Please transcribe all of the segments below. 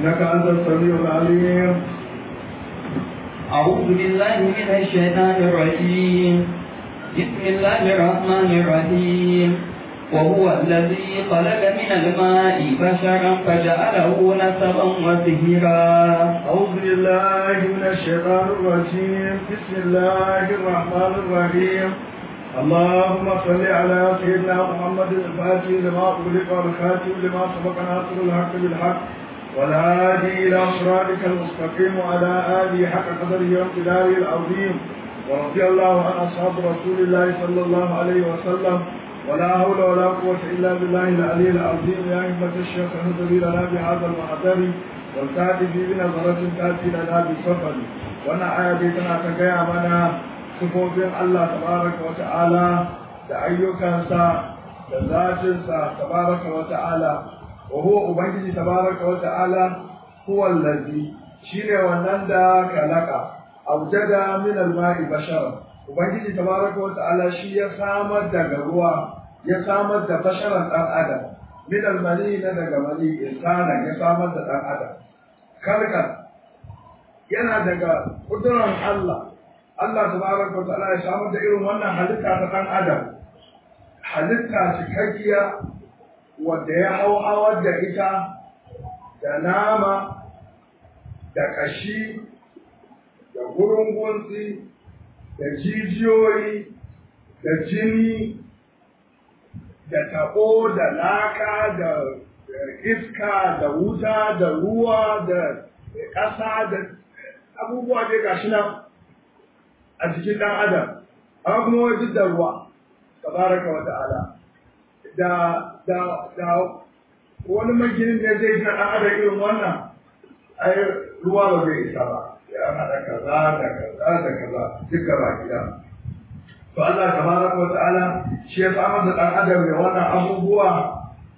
إنك أنت السميع العليم أعوذ بالله من الشيطان الرجيم بسم الله الرحمن الرحيم وهو الذي خلق من الماء بشرا فجعله نسبا وسهرا أعوذ بالله من الشيطان الرجيم بسم الله الرحمن الرحيم اللهم صل على سيدنا محمد الفاتح لما أغلق والخاتم لما سبق ناصر الحق بالحق والهادي إلى صراطك المستقيم وعلى آله حق قدره وامتداره العظيم ورضي الله عن أصحاب رسول الله صلى الله عليه وسلم ولا حول ولا قوة إلا بالله العلي العظيم يا همة الشيخ اهدري لنا بهذا المحضر والتأتي في بنظرة تأتي لنا بسفر وانا آية بيتنا تقيا منا sifofin Allah tabaraka wa ta'ala da ayyukansa da zatinsa tabaraka wa ta'ala wa huwa ubangiji tabaraka wa ta'ala huwa allazi shine wannan da kalaka aujada min al-ma'i bashara ubangiji tabaraka wa ta'ala shi ya samar daga ruwa ya samar da basharan dan adam min al-mani na daga mani insana ya samar da dan adam kalkan yana daga kudurar Allah Allah tabaraka wa ta'ala ya samar da irin wannan halitta ta dan adam halitta cikakkiya wadda ya hau hawar da ita da nama da kashi da gurungunsi da jijiyoyi da jini da tabo da laka da iska da wuta da ruwa da ƙasa da abubuwa dai gashi nan a jikin ɗan adam amma kuma wai duk da ruwa tabaraka wa ta'ala da da da wani maginin ne zai ga ɗan adam irin wannan ai ruwa ba zai isa ba ya haɗa kaza da kaza da kaza duka ba gida to Allah tabaraka wa ta'ala shi ya samar da ɗan adam da wannan abubuwa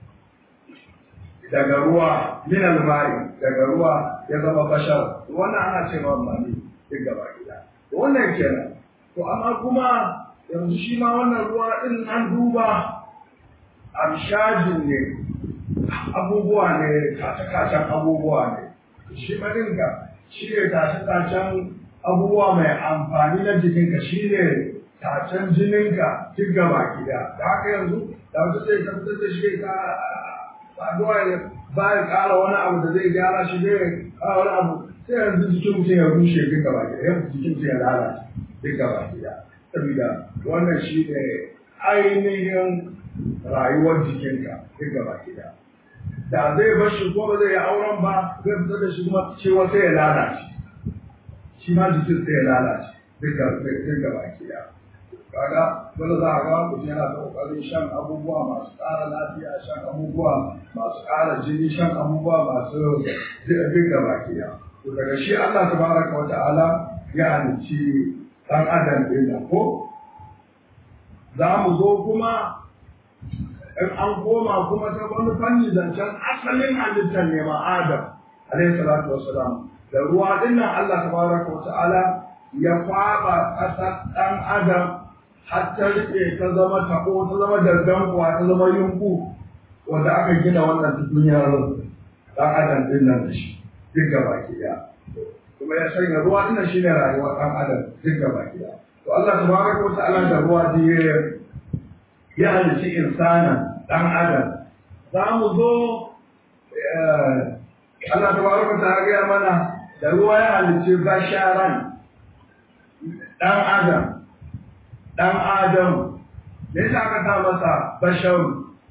daga ruwa min al-ma'i daga ruwa ya zama bashar wannan ana cewa mani duk gaba gida wannan kenan to amma kuma yanzu shi ma wannan ruwa din an duba amshajin ne abubuwa ne tace-tacen abubuwa ne shi ma dinka shi ne tace-tacen abubuwa mai amfani na jikinka shi ne tacen jininka duk gaba gida da haka yanzu da wasu sai tabbatar da shi ka saduwa ne ba ya ƙara wani abu da zai gyara shi zai ƙara wani abu sai yanzu jikin mutum ya rushe duk gaba gida yanzu jikin mutum ya lalace duk gaba gida saboda wannan shi ne ainihin rayuwar jikinka duk gaba gida da zai bar shi ko ba zai yi auren ba zai fitar da shi kuma cewa sai ya lalace shi ma jikin sai ya lalace duk gaba gida kaga wanda za a ga mutum yana da kokarin shan abubuwa masu ƙara lafiya shan abubuwa masu ƙara jini shan abubuwa masu duk gaba gida to daga shi Allah tabaraka wa ta'ala ya halicci ɗan adam ɗin nan ko za mu zo kuma in an koma kuma ta wani fanni zancen asalin halittar ne ma adam alaihi salatu wassalam da ruwa ɗin nan Allah tabaraka wa ta'ala ya kwaɓa ƙasar ɗan adam har ta riƙe ta zama taɓo ta zama dandankuwa ta zama yunku wanda aka gina wannan tukunyar ɗan adam ɗin nan da shi duk gaba ki kuma ya sanya ruwa ina shi ne rayuwar ɗan adam duk gaba gida to Allah tabaraka wa ta'ala da ruwa da ya ya halici insana ɗan adam za mu zo Allah tabaraka wa ta'ala ya mana da ruwa ya halici basharan ɗan adam ɗan adam me yasa aka sa masa basharu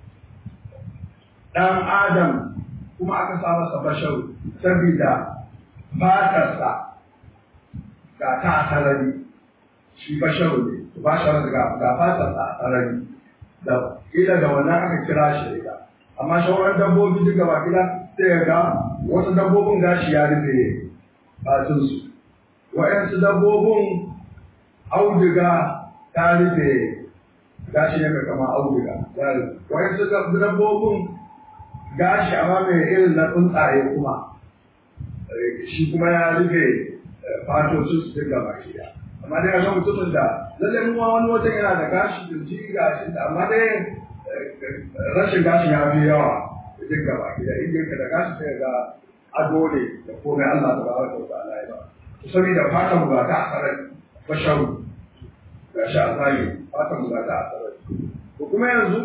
ɗan adam kuma aka sa masa basharu saboda fatarsa ga ta a sarari shi basharu ne ba shi ga ga fatarsa a sarari da ila da wannan aka kira shi da amma shawarar dabbobi duk gaba gida sai ya ga wasu dabbobin gashi ya rufe fatinsu wa'yansu dabbobin auduga ta rufe gashi ne kama auduga wa'yansu dabbobin gashi amma mai irin na tsuntsaye kuma shi kuma ya rufe fatocin su duka baki da amma dai ga mutumin da lalle mu wani wajen yana da gashi da ji gashi da amma dai rashin gashi ya fi yawa duka baki da inda yake da gashi sai ga ado ne da komai Allah ta baraka wa ta'ala ya ba saboda fatan mu ba ta asarar basharu ga shi a zahiri fatan mu ba ta asarar ko kuma yanzu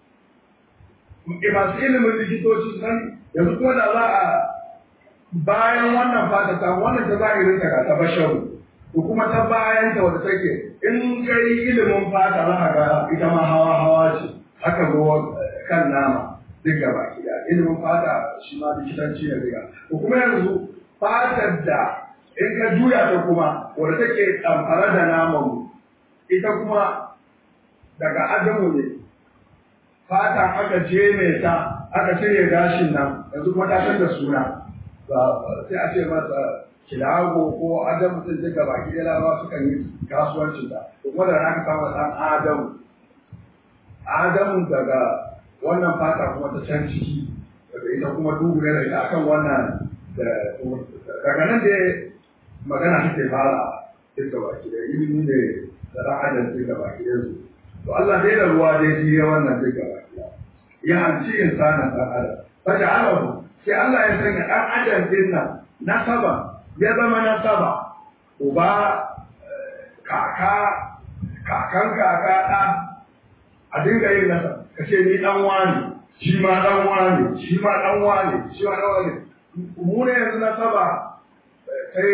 masu ilimin likitoci su sani yanzu kuma da za a bayan wannan fata ta wannan ta zahirin ta ga ta basharu ko kuma ta bayan ta wadda take in kai ilimin fata za ka ga ita ma hawa hawa ce haka zo kan nama duk gaba gida ilimin fata shi ma likitanci ne riga ko kuma yanzu fatar da in ka juya ta kuma wadda take ɗamfara da naman mu ita kuma daga adamu ne fata aka jeme ta aka cire gashin nan yanzu kuma ta canza suna sai a ce masa kilago ko adamu sun duka baki da lawa sukan yi kasuwancin ta to kuma da aka samu dan adamu adamu daga wannan fata kuma ta can ciki daga ita kuma duhu ne da ita akan wannan daga nan da magana take fara duka baki da ilimi ne da dan adam duka baki da su to Allah dai da ruwa dai shi ya wannan duka baki ya hanci insana dan adam faja'alahu sai Allah ya sanya dan adam din nan nasaba ya zama nasaba uba kaka kakan kaka ɗa a dinga yin nasa ka ce ni ɗan wani shi ma ɗan wani shi ma ɗan wani shi ma ɗan wani mu ne yanzu nasaba sai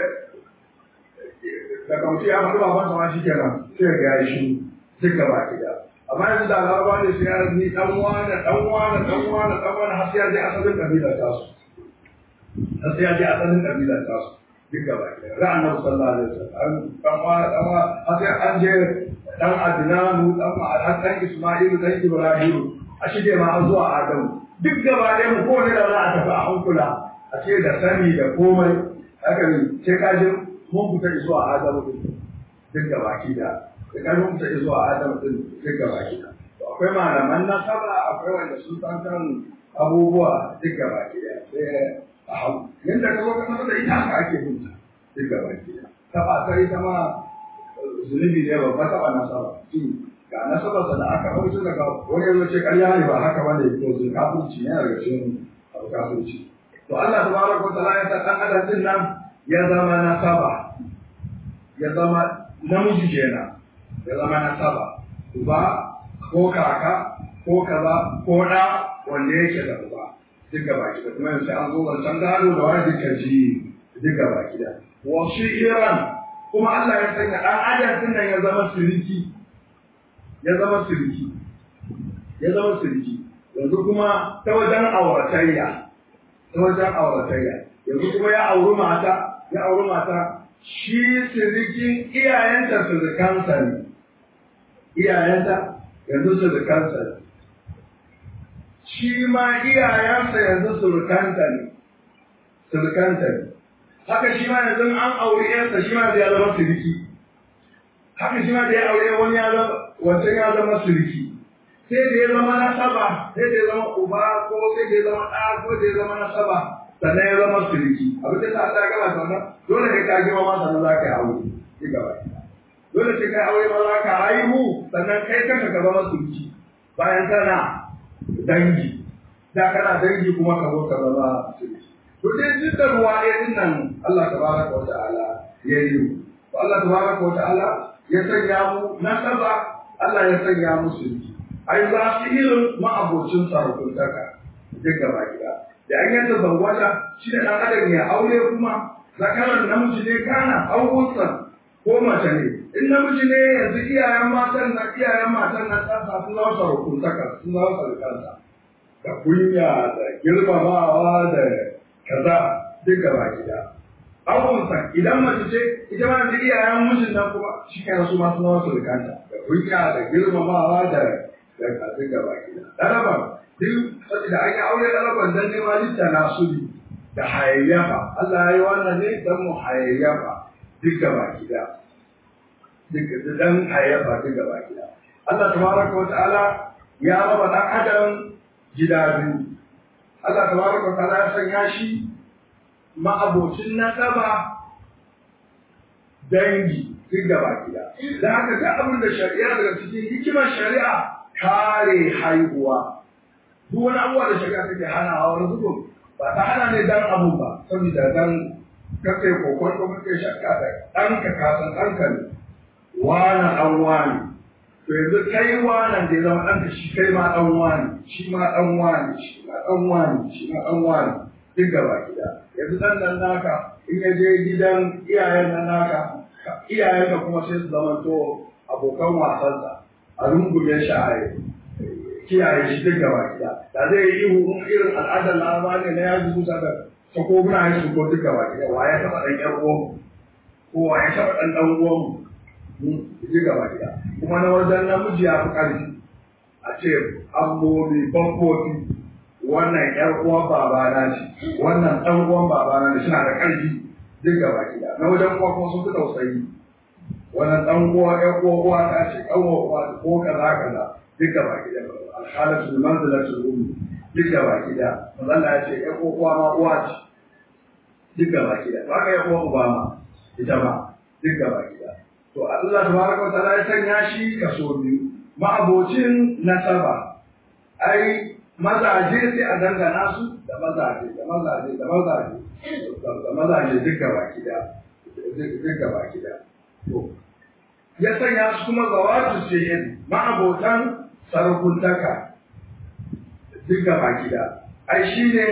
daga mutum ya faɗi baban sama shi kenan sai ga ya shi duk gaba ki da amma yanzu da laraba ne sai ya ni ɗan wani ɗan wani ɗan wani ɗan wani har sai ya je asalin ƙabilar tasu har sai ya je asalin ƙabilar tasu duk gaba ki da ra'an nabi sallallahu alaihi wasallam ɗan wani ɗan wani har sai an je ɗan adinanu ɗan ma'adar ɗan isma'ilu ɗan ibrahimu a shige ma har zuwa adamu duk gaba ɗaya mu kowane da za a tafi a hankula a ce da sani da komai haka ne sai ka je mun fita zuwa adamu din duk gaba ki da sai ka mun fita zuwa adamu din duk gaba ki da to akwai malaman nasaba akwai wanda sun san kan abubuwa duk gaba ki da sai a hau yanda ka zo ka sanar da ita haka ake bin ta duk gaba ki da taba ta ita ma zunubi ne babba taba nasaba ga nasabarsa da aka hauce daga wani yanzu ce ƙarya ne ba haka ba ne to zai kafirci ne daga cikin abu kafirci to Allah tabaraka wa ta'ala ya sa dan adam din nan ya zama nasaba ya zama namiji kenan ya zama nasaba uba ko kaka ko kaza ko da wanda yake da uba duk gaba ki da kuma yanzu an zo wancan gado da wani duka ji duk gaba ki da wasu iran kuma Allah ya sanya dan adam din nan ya zama siriki ya zama siriki ya zama siriki yanzu kuma ta wajen auratayya ta wajen auratayya yanzu kuma ya auri mata ya auri mata shi sirikin iyayenta sirikansa ne iyayenta yanzu sirikansa ne shi ma iyayensa yanzu surukanta ne surukanta ne haka shi ma yanzu an auri yarsa shi ma ya zama siriki haka shi ma da ya aure wani ya zama wancan ya zama suriki sai da ya zama nasaba sai da ya zama uba ko sai da ya zama ɗa ko da ya zama nasaba sannan ya zama suriki abin da sa ta gaba sannan dole ne ka girma ma sannan za ka yi aure ki gaba dole sai kai aure ma za ka haihu sannan kai kanka ka zama suriki bayan kana dangi da kana dangi kuma ka zo ka zama suriki to dai duk da ruwa ɗaya din nan Allah tabaraka wa ta'ala ya yi Allah tabaraka wa ta'ala ya sanya mu nasaba Allah ya sanya mu suriki ai za su irin ma'abocin sarkuntaka duk gaba gida da an yanta zawwata shi ne ɗan adam ya aure kuma zakaran namiji ne kana aukunsa ko mace ne in namiji ne yanzu iyayen matan na iyayen matan na tsasa sun zama sarkuntaka sun zama sarkansa da kunya da girmamawa da kaza duk gaba gida aukunsa idan mace ce ita ma yanzu iyayen mijin nan kuma shi kenan su ma sun zama sarkanta da kunya da girmamawa da da kasu gaba gida ɗalaban duk saboda an yi aure ɗalaban don nema litta na suli da hayayyafa Allah ya yi wannan ne don mu hayayyafa duk gaba gida duk dan hayayyafa duk gaba gida Allah tabaraka wa ta'ala ya raba ɗan adam gida biyu Allah tabaraka wa ta'ala ya sanya shi ma'abocin nasaba dangi duk gaba gida da haka ta abin da shari'a daga cikin hikimar shari'a kare haihuwa duk wani abuwa da shari'a take hanawa wani zubin ba ta hana ne dan abu ba saboda dan kake kokon ko kake shakka da ɗanka ka san ɗanka ne wani ɗan wani to yanzu kai wanan da ya zama ɗanka shi kai ma ɗan wani shi ma ɗan wani shi ma ɗan wani shi ma ɗan wani duk gaba gida yanzu ɗan nan naka in ya je gidan iyayen nan naka iyayen ka kuma sai su zama to abokan wasansa a rungume shi a kiyaye shi duk gaba gida da zai yi ihu in irin al'adar laraba ne na yaji musa da sakobuna ya shigo duk gaba gida wa ya taɓa ɗan ƴan uwanmu ko wa ya taɓa ɗan ɗan uwanmu duk gaba gida kuma na wajen namiji ya fi ƙarfi a ce ambobi bambobi wannan ƴar uwan babana ce wannan ɗan uwan babana ne suna da ƙarfi duk gaba gida na wajen kuwa kuma sun fi tausayi wannan ɗan uwa ƴan uwa uwa ta ce ɗan uwa uwa ko kaza kaza duk gaba gida alhalatu manzilatul ummi duk gaba gida manzo ya ce ƴan uwa uwa ma uwa ce duk gaba gida ba ka ƴan uwa uba ma ita ma duk gaba gida to Allah tabaraka wa ta'ala ya sanya shi kaso biyu ma'abocin nasaba ai mazaje sai a dangana su da mazaje da mazaje da mazaje da mazaje duka baki da duka baki da to ya sanya su kuma zawatu sihin ma'abotan sarakuntaka duka baki da ai shine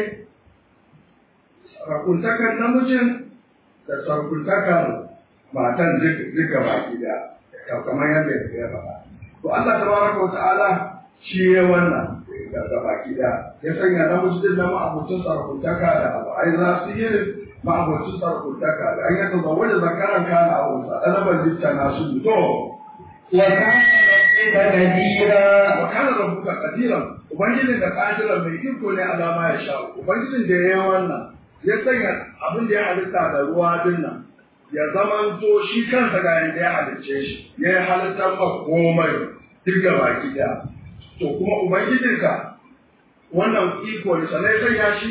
sarakuntakan namijin da sarakuntakan matan duka baki da kamar yadda ya faɗa to Allah tabaraka wa ta'ala shi ya wannan da baki da ya sanya namiji din nan ma'abucin sarkuntaka da abu ai za su yi ma'abucin sarkuntaka da an yaka zama da zakaran kana a wasa ɗalaban litta na su to wa kana rabbuka kadira wa kana rabbuka qadiran ubangijin da qadiran mai iko ne alama ya sha ubangijin da ya yi wannan ya sanya abin da ya halitta da ruwa din nan ya zamanto shi kansa ga yadda ya halicce shi ya yi halittar ma komai duk baki daya to kuma ubangijinka wannan iko ne sannan ya sanya shi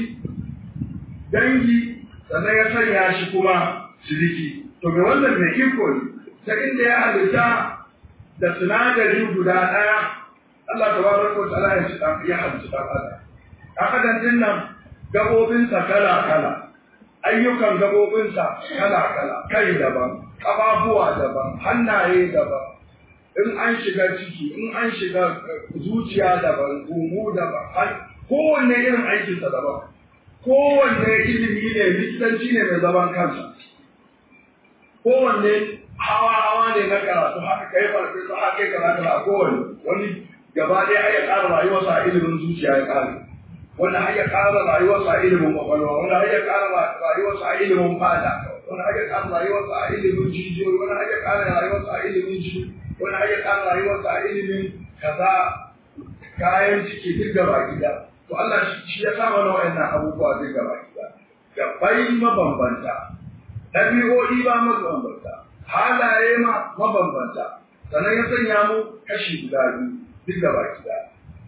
dangi sannan ya sanya shi kuma shiriki to ga wannan mai iko ne ta inda ya halitta da sinadari guda ɗaya Allah ta bada ko ta'ala ya shi ya halitta ɗan adam ɗan adam din nan gabobinsa kala kala ayyukan gabobinsa kala kala kai daban ƙafafuwa daban hannaye daban in an shiga ciki in an shiga zuciya daban gumu daban kowanne irin aikinsa daban kowanne ilimi ne likitanci ne mai zaman kansa kowanne hawa hawa ne na karatu haka kai farfe su haka kai kaza kaza kowanne wani gaba ɗaya ya ƙara rayuwarsa a ilimin zuciya ya ƙara wani har ya ƙara rayuwarsa a ilimin kwakwalwa wani har ya ƙara rayuwarsa a ilimin fata wani har ya ƙara rayuwarsa a ilimin jijiyoyi wani har ya ƙara rayuwarsa a ilimin jini wani har ya ƙara rayuwarsa a ilimin kaza kayan ciki duk gaba gida to Allah shi ya sa mana wa'annan abubuwa duk gaba gida gabai mabambanta ɗabi'o'i ba mabambanta halaye ma mabambanta sannan ya sanya mu kashi guda biyu duk gaba gida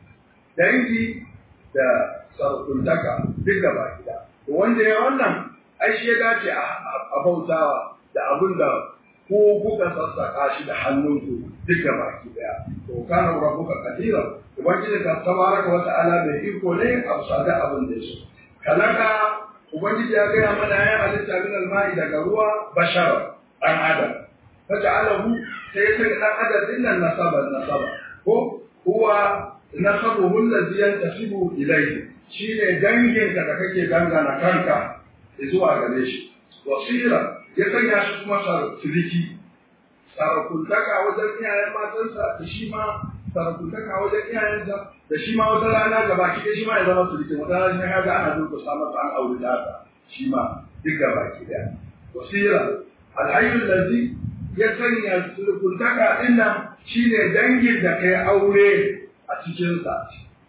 dangi da sarkuntaka duk gaba gida to wanda ya wannan ai shi ya dace a bautawa da abin da ko kuka sassaka shi da hannunku duk gaba daya to kana rabbuka qadira ubangiji ka tabaraka wa ta'ala mai iko ne a sada abin da yake kalaka ubangiji ya gaya mana ya halitta min alma'i daga ruwa bashar dan adam faja'alahu sai ya sanya dan adam din nan nasaba nasaba ko huwa nasabuhu allazi yantasibu ilayhi shine danginka da kake dangana kanka zuwa gare shi wasira ya sanya shi kuma sarki sarakuntaka wajen iyayen matansa da shi ma sarakuntaka wajen iyayensa da shi ma wata rana gaba ki shi ma ya zama sulki wata rana ya ga ana durkusa masa an aure ta shi ma duk gaba ki daya wasira alhayyul ladzi ya sanya sulkuntaka din nan shine dangin da kai aure a cikin sa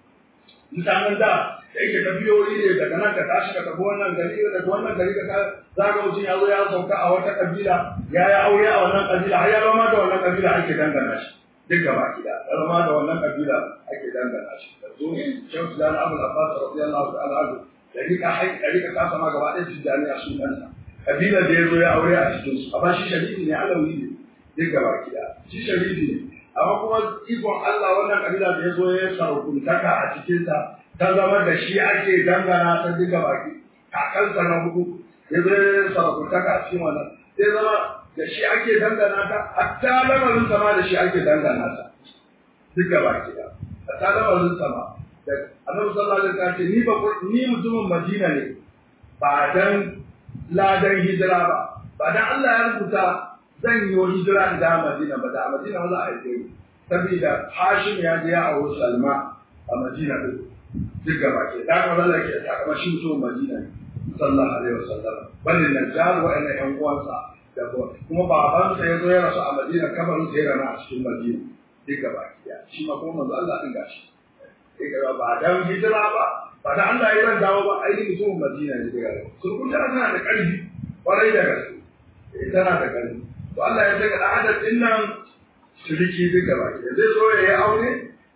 mutanen da da yake tafiyoyi ne daga nan ka tashi ka tafi wannan gari daga wannan gari ka zaga mutum ya zo ya sauka a wata kabila ya yi aure a wannan kabila har ya zama da wannan kabila ake dangana shi duk gaba gida ya zama da wannan kabila ake dangana shi da zo shehu da abu abbas radiyallahu ta'ala anhu da rika hai da rika kasa ma gaba ɗaya tijani a sunansa kabilar da ya zo ya aure a cikin su amma shi sharifi ne alawi ne duk gaba gida shi sharifi ne amma kuma ikon Allah wannan kabila da ya zo ya sarkuntaka a cikinsa ta zama da shi ake dangana ta duka baki kakansa na hudu ya zai sarakuntaka a cikin wannan sai zama da shi ake dangana ta hatta lamarin sama da shi ake dangana ta duka baki da hatta lamarin sama da annabi sallallahu alaihi wasallam ce ni ba ni mutumin Madina ne ba dan ladan hijira ba ba dan Allah ya rubuta zan yi hijira da Madina ba da Madina za a yi saboda Hashim ya je a wurin Salma a Madina din duk gaba ke da kuma Allah ke ta kuma shi mutumin Madina ne sallallahu alaihi wasallam bal najjar wa inna yan uwansa da kuma babansa ya zo ya rasu a Madina kabarin sai rana a cikin Madina duk gaba ke shi ma kuma manzo Allah din gashi sai ba dan hijira ba ba da Allah ya ran dawo ba ai mutumin Madina ne daga sun kun tana da ƙarfi kwarai da gaske tana da ƙarfi to Allah ya saka al'adar din nan shiriki duk gaba ke zai zo ya yi aure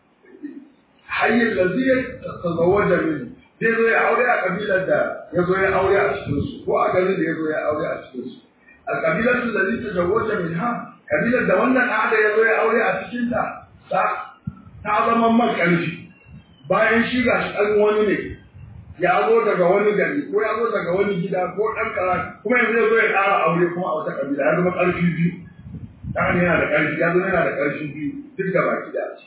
hayyin laziyar tazawwaja min zai zo ya aure a kabilar da ya zo ya aure a cikin su ko a garin da ya zo ya aure a cikin su al kabilar su laziyar tazawwaja min ha kabilar da wannan al'ada ya zo ya aure a cikin ta ta zama man ƙarfi bayan shi ga shi ɗan wani ne ya zo daga wani gari ko ya zo daga wani gida ko ɗan kara kuma yanzu ya zo ya ƙara aure kuma a wata ƙabila ya zama ƙarfi biyu ɗan yana da ƙarfi ya zo yana da ƙarfi biyu duk da baki da ce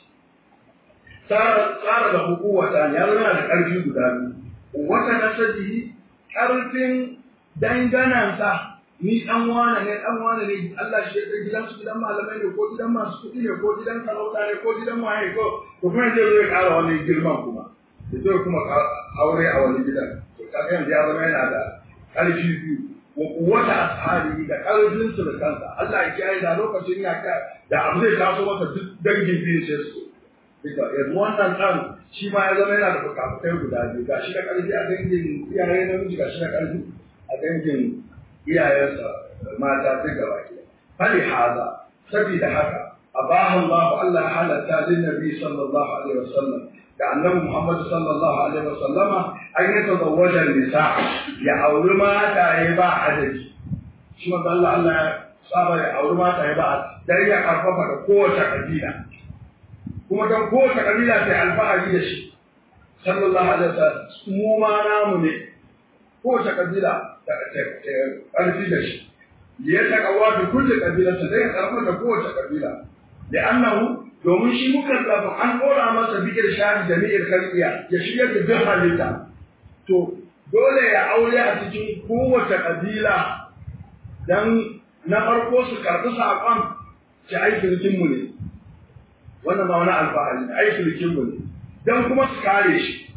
tsara da hukuwata ya zo yana da ƙarfi guda biyu wata nasabihi ƙarfin danganansa ni ɗan wane ne ɗan wane ne Allah shi ya san gidan su gidan malamai ne ko gidan masu kuɗi ne ko gidan sarauta ne ko gidan waye ko to kuma zai zo ya ƙara wani girman kuma ya zo kuma aure a wani gidan to kaga yanzu ya zama yana da ƙarfi biyu wa kuwata ashabi da ƙarfin su da kansa Allah ya kiyaye da lokacin ya ka da abu zai taso masa duk dangin biyu sai su duka yanzu wannan ɗan shi ma ya zama yana da fukafukai guda biyu ga shi da ƙarfi a dangin iyaye namiji ga shi da ƙarfi a dangin iyayensa mata duk gaba ke fali haza saboda haka abaha Allah Allah ya halatta lin nabi sallallahu alaihi wasallam da annabi Muhammad sallallahu alaihi wasallama an yi tazawwaja nisa ya auri mata ya ba adadi shi ma Allah Allah ya saba ya auri mata ya ba dan ya karfafa da kowace kabila kuma dan kowace kabila sai alfahari da shi sallallahu alaihi wasallam mu ma namu ne kowace kabila ƙarfi da shi ya taƙawa da kulle ƙabilarsa zai karɓar da kowace ƙabila da annahu domin shi muka zafi an ɗora masa bikir shahid da ni'ir kalbiya ya shigar da duk halitta to dole ya aure a cikin kowace ƙabila dan na farko su karɓi saƙon ci aikin mu ne wannan ba wani alfahari ne aikin mu ne dan kuma su kare shi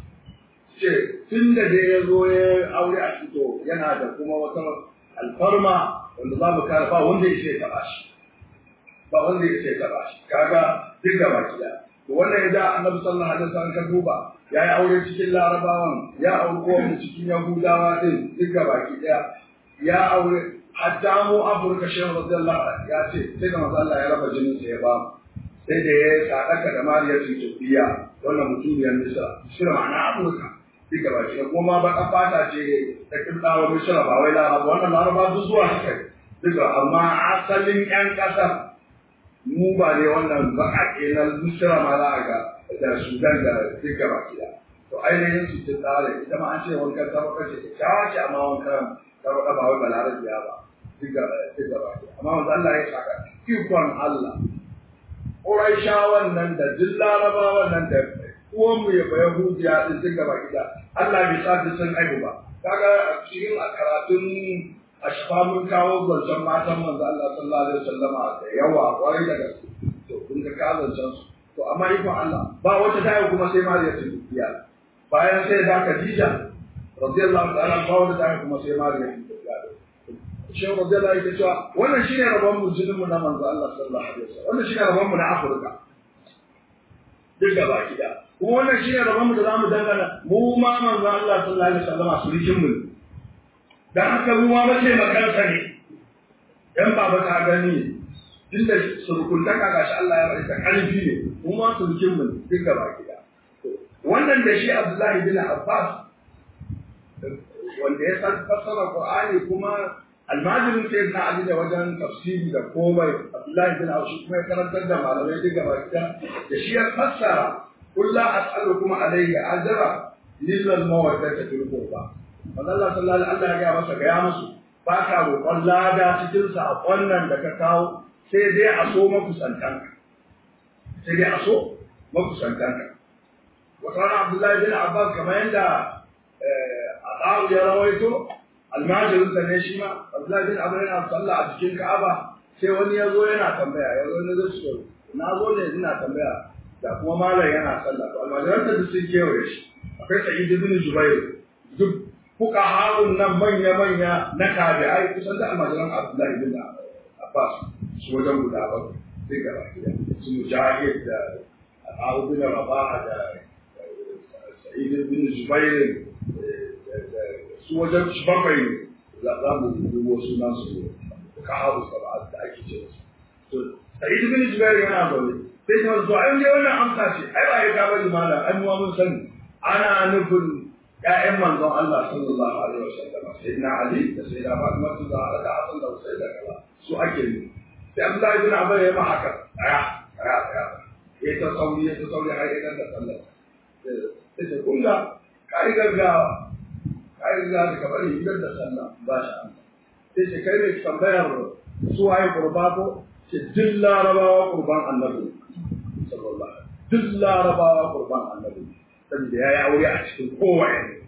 ce tun da dai ya zo ya aure a fito yana da kuma wata alfarma wanda za mu kare ba wanda ya ce taɓa shi ba wanda ya ce taɓa shi kaga duk gaba gida to wannan ya da annabi sallallahu alaihi wasallam ka duba ya yi aure cikin larabawan ya aure mu cikin yahudawa din duk gaba gida ya aure hatta mu afirka shehu radiyallahu anhu ya ce sai da manzo Allah ya raba jinin sa ya ba mu sai da ya sadaka da mariyar tubiya wannan mutumiyar misra misra ma'ana afirka duka ba shi kuma baka fata ce da kirdawa misra ba wai laraba wannan laraba duk zuwa suka duka amma asalin yan kasar mu ba ne wannan baƙaƙe na misra ma za a ga da sudan da duka ba gida to ainihin su ce tsare ita ma an ce wankan sarrafa ce kyawa ce amma wankan sarrafa ba wai balarabiya ba duka duka ba gida amma wanda Allah ya saka ikon Allah Ƙuraishawan nan da duk larabawan nan da uwanmu ya baya hujiya din duk gaba gida Allah bai sa sun aibu ba kaga a cikin karatun ashfa mun kawo zancen matan manzo Allah sallallahu alaihi wasallama da yawa kwarai da gaske to kun ga ka zancen su to amma ikon Allah ba wata tayi kuma sai Mariya ta dubiya bayan sai da Khadija radiyallahu ta'ala ba wata tayi kuma sai Mariya ta dubiya Shehu Radiyallahu yake cewa wannan shine rabon mu jinin mu na manzo Allah sallallahu alaihi wasallam wannan shine rabon mu na Afirka duk gaba gida kuma wannan shine rabon mu da zamu dangana mu ma manzo Allah sallallahu alaihi wasallam surikin mu dan haka mu ma bace makansa ne dan baba ta gani tunda surukuntaka gashi Allah ya bari ta karfi ne mu ma surikin mu duk gaba gida wannan da shi Abdullahi bin Abbas wanda ya san fassara Qur'ani kuma almajirin sai na Ali da wajen tafsiri da komai Abdullahi bin Aushi kuma ya karantar da malamai duk gaba gida da shi ya fassara kullu as'alukum alayhi ajra lillal mawaddata fil qurba manzo Allah sallallahu alaihi wasallam ya masa ga ya musu ba ka roƙon lada cikin saƙon nan da ka kawo sai dai a so makusantanka sai dai a so makusantanka wata rana Abdullahi bin Abbas kamar yadda Abu ya rawaito almajirin sa ne shi ma Abdullahi bin Abbas yana sallah a cikin Ka'aba sai wani ya zo yana tambaya ya zo ne zai so na zo ne ina tambaya da kuma malam yana sallah to almajiran da sun kewaye shi akwai Sa'id bin Jubair duk fuka harun nan manya-manya na tabi'ai kusan da almajiran Abdullahi bin Abbas su wajen guda ba sai gaba su mujahid da Abu bin Rabah da Sa'id bin Jubair su wajen su bakwai za mu dubo sunan su ka haru saba da ake ce su to Sa'id bin Jubair yana zaune sai ta zo ai dai wannan amsa ce ai ba ya ka bari malam ai mu mun sani ana nufin ƴaƴan manzon Allah sallallahu alaihi wasallam sayyidina Ali da sayyida Fatima su da da Hassan da Husayn da kaza su ake yi sai Abdullahi bin Abbas ya ma haka aya aya aya ya ta sauri ya ta sauri har ya da sallah sai ta kunga kai gaggawa kai gaggawa da kabari idan da sallah ba shi an sai ce kai ne tambayar su waye qurba ko ce duk larabawa qurban annabi sallallahu alaihi wasallam duk larabawa qurban annabi saboda ya yi aure a cikin kowane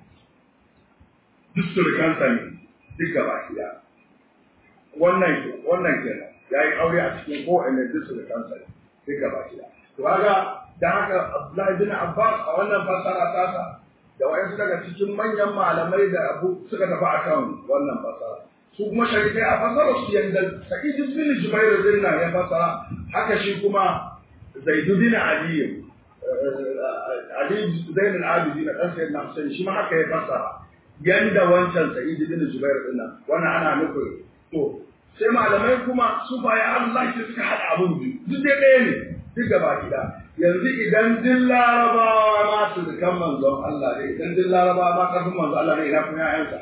duk surukansa ne duk gaba ɗaya wannan wannan kenan ya yi aure a cikin kowane duk surukansa ne duk gaba ɗaya to kaga da haka Abdullahi bin Abbas a wannan fasara tasa da wayansu daga cikin manyan malamai da abu suka tafi akan wannan fasara su kuma sharikai a fasara su yanda Sa'id bin Jubair bin nan ya fasara haka shi kuma Zaid bin Ali Ali Zain al-Abidi na ɗan sayyidina Hussein shi ma haka ya fassara yanda wancan Sa'id bin Jubair din nan wannan ana nufin to sai malamai kuma su baya Allah ke suka hada abun biyu duk dai ɗaya ne duk gaba gida yanzu idan duk larabawa ma su kan manzon Allah ne idan duk larabawa ma kafin manzon Allah ne ina kuma ƴaƴansa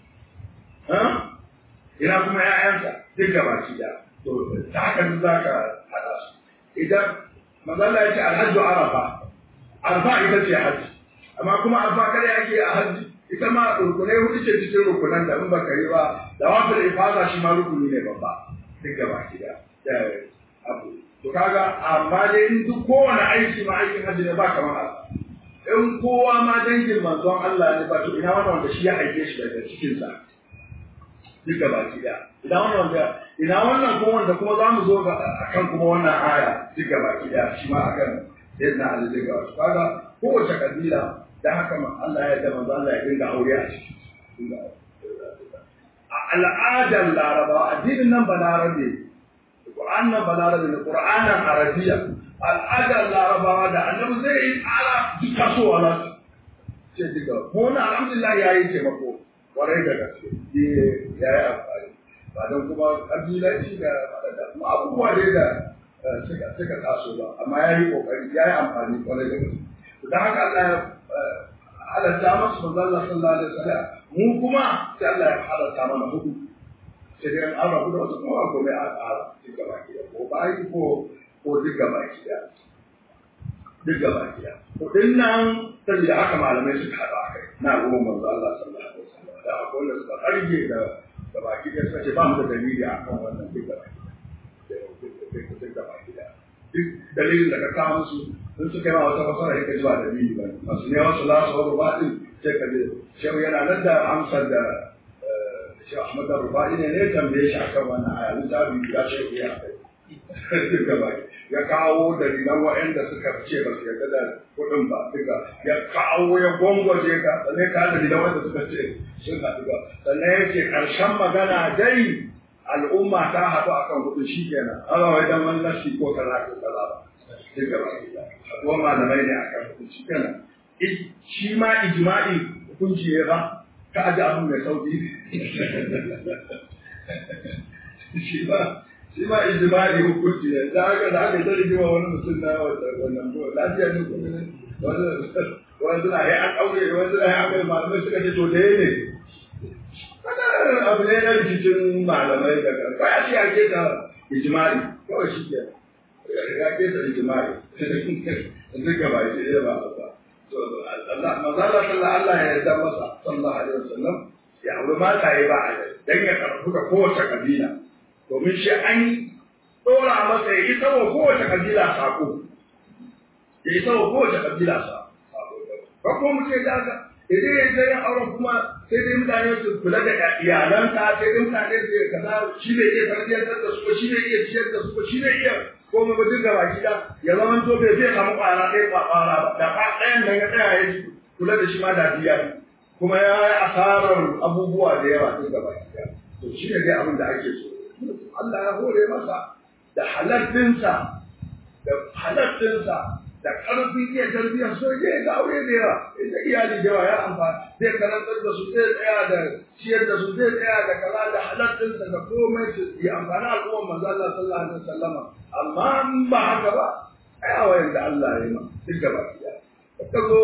ina kuma ƴaƴansa duk gaba gida to ta haka za ka hada su idan manzon Allah ya ce alhajju arafa arfa ita ce hajji amma kuma arfa kada yake a hajji ita ma rukunai hudu ce cikin rukunan da in baka yi ba da wafil ifada shi ma rukuni ne babba duk gaba ki da abu to kaga amma dai in duk kowane aiki ma aikin hajji ne ba kamar Allah in kowa ma dangin manzon Allah ne ba to ina wannan wanda shi ya aike shi daga cikin sa duk gaba ki da ina wannan wanda ina wannan kuma wanda kuma za mu zo ga akan kuma wannan aya duk gaba ki da shi ma akan sayyidina Ali daga wasu kaga kowace kabila da haka Allah ya da manzo Allah ya dinga aure a ciki a al'adar Laraba addinin nan balarabe Qur'an nan balarabe ne Qur'anin Arabiya al'adar Larabawa da Annabi zai yi tsara duka so wala ce diga ko na alhamdulillah yayi taimako kwarai da gaske ya yi amfani ba don kuma kabilanci da da kuma abubuwa dai da suka suka taso ba amma ya yi kokari ya yi amfani kwarai da gaske da haka Allah ya halatta masu manzo Allah sallallahu alaihi wasallam mu kuma sai Allah ya halatta mana hudu sai dai an rabu da wasu kuma ko mai a tsara duk gaba ki ko bayi ko ko duk gaba ki da duk gaba ki da to din nan saboda haka malamai suka haɗa kai na goma manzo Allah sallallahu alaihi wasallam da akwai wanda suka karge da gaba ki da suka ce ba mu da dalili akan wannan duk gaba ki da duk gaba ki da duk dalilin da ka kawo musu in suka yi wata fasara ya kaji ba da biyu ba masu ne wasu lasu wani baɗin sai ka je shehu yana nan da amsar da shehu ahmad rufa'i ne ne tambaye shi akan wannan aya littafi ya shehu ya kai duka ba ya kawo dalilan waɗanda suka ce ba su yarda da kuɗin ba duka ya kawo ya gwangwaje ka sannan ka dalilan wanda suka ce sun haɗu ba sannan ya ce ƙarshen magana dai al'umma ta haɗu akan kuɗin shi kenan Allah wai dan wani nasi ko kaza ko kaza ba duka ba haɗuwa malamai ne akan hukunci kenan shi ma ijma'i hukunci ya ba ka aji abin mai sauki shi ma shi ma ijma'i hukunci ne da aka da aka zai wa wani mutum na wannan ko lafiya ne kuma ne wani suna yi an aure wani suna yi an kai malamai suka ce to da ne kada abu ne na rikicin malamai daga ba ya ce ta ijma'i kawai shi ke ya ke da ijimai duk gaba shi ɗaya ba ba Allah mazala sallallahu Allah ya yarda masa sallallahu alaihi wasallam ya aure mata ya ba a dan ya karbu da kowace kabila domin shi an dora masa ya isa wa kowace kabila sako ya isa wa kowace kabila sako ba ko mu ce da haka idan ya je yin auren kuma sai dai mutane su kula da iyalansa sai dai mutane su kaza shi ne iya tarbiyyantar da su ko shi ne iya ciyar da su ko shi ne iya ko mu duk gaba gida ya zama to bai zai samu kwara ɗaya kwakwara ba da fa ɗayan nan ya tsaya ya ji kula da shi ma da biya kuma ya yi asarar abubuwa da yawa duk gaba gida to shi ne dai abin da ake so Allah ya hore masa da halattinsa da halattinsa da ƙarfin iya tarbiyyar so ya ga aure da yawa ita iyali da yawa ya amfani zai karantar da su zai tsaya da ciyar da su zai tsaya da kaza da halattinsa da komai su yi amfani al'ummar manzo Allah sallallahu alaihi wasallama amma in ba haka ba ai a wayan da Allah ya yi ma duk gaba ɗaya ka zo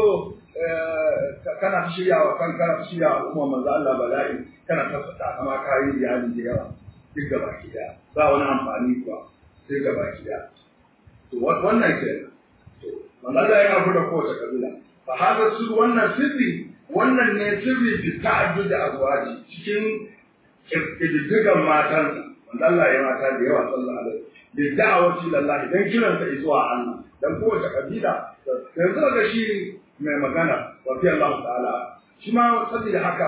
kana shirya wa kan kana shirya wa al'ummar manzo Allah bala'i kana tabbata amma ka yi iyali da yawa duk gaba ɗaya ba wani amfani kuwa duk gaba ɗaya to wannan kenan manzala yana fada kowace kabila fa hada su wannan sirri wannan ne sirri fi ta'addud azwaji cikin kididdigan matan manzala ya mata da yawa sallallahu alaihi da da'awati lillahi dan kiran ta zuwa Allah dan kowace kabila yanzu ga shi mai magana wa fi Allah ta'ala shi ma saboda haka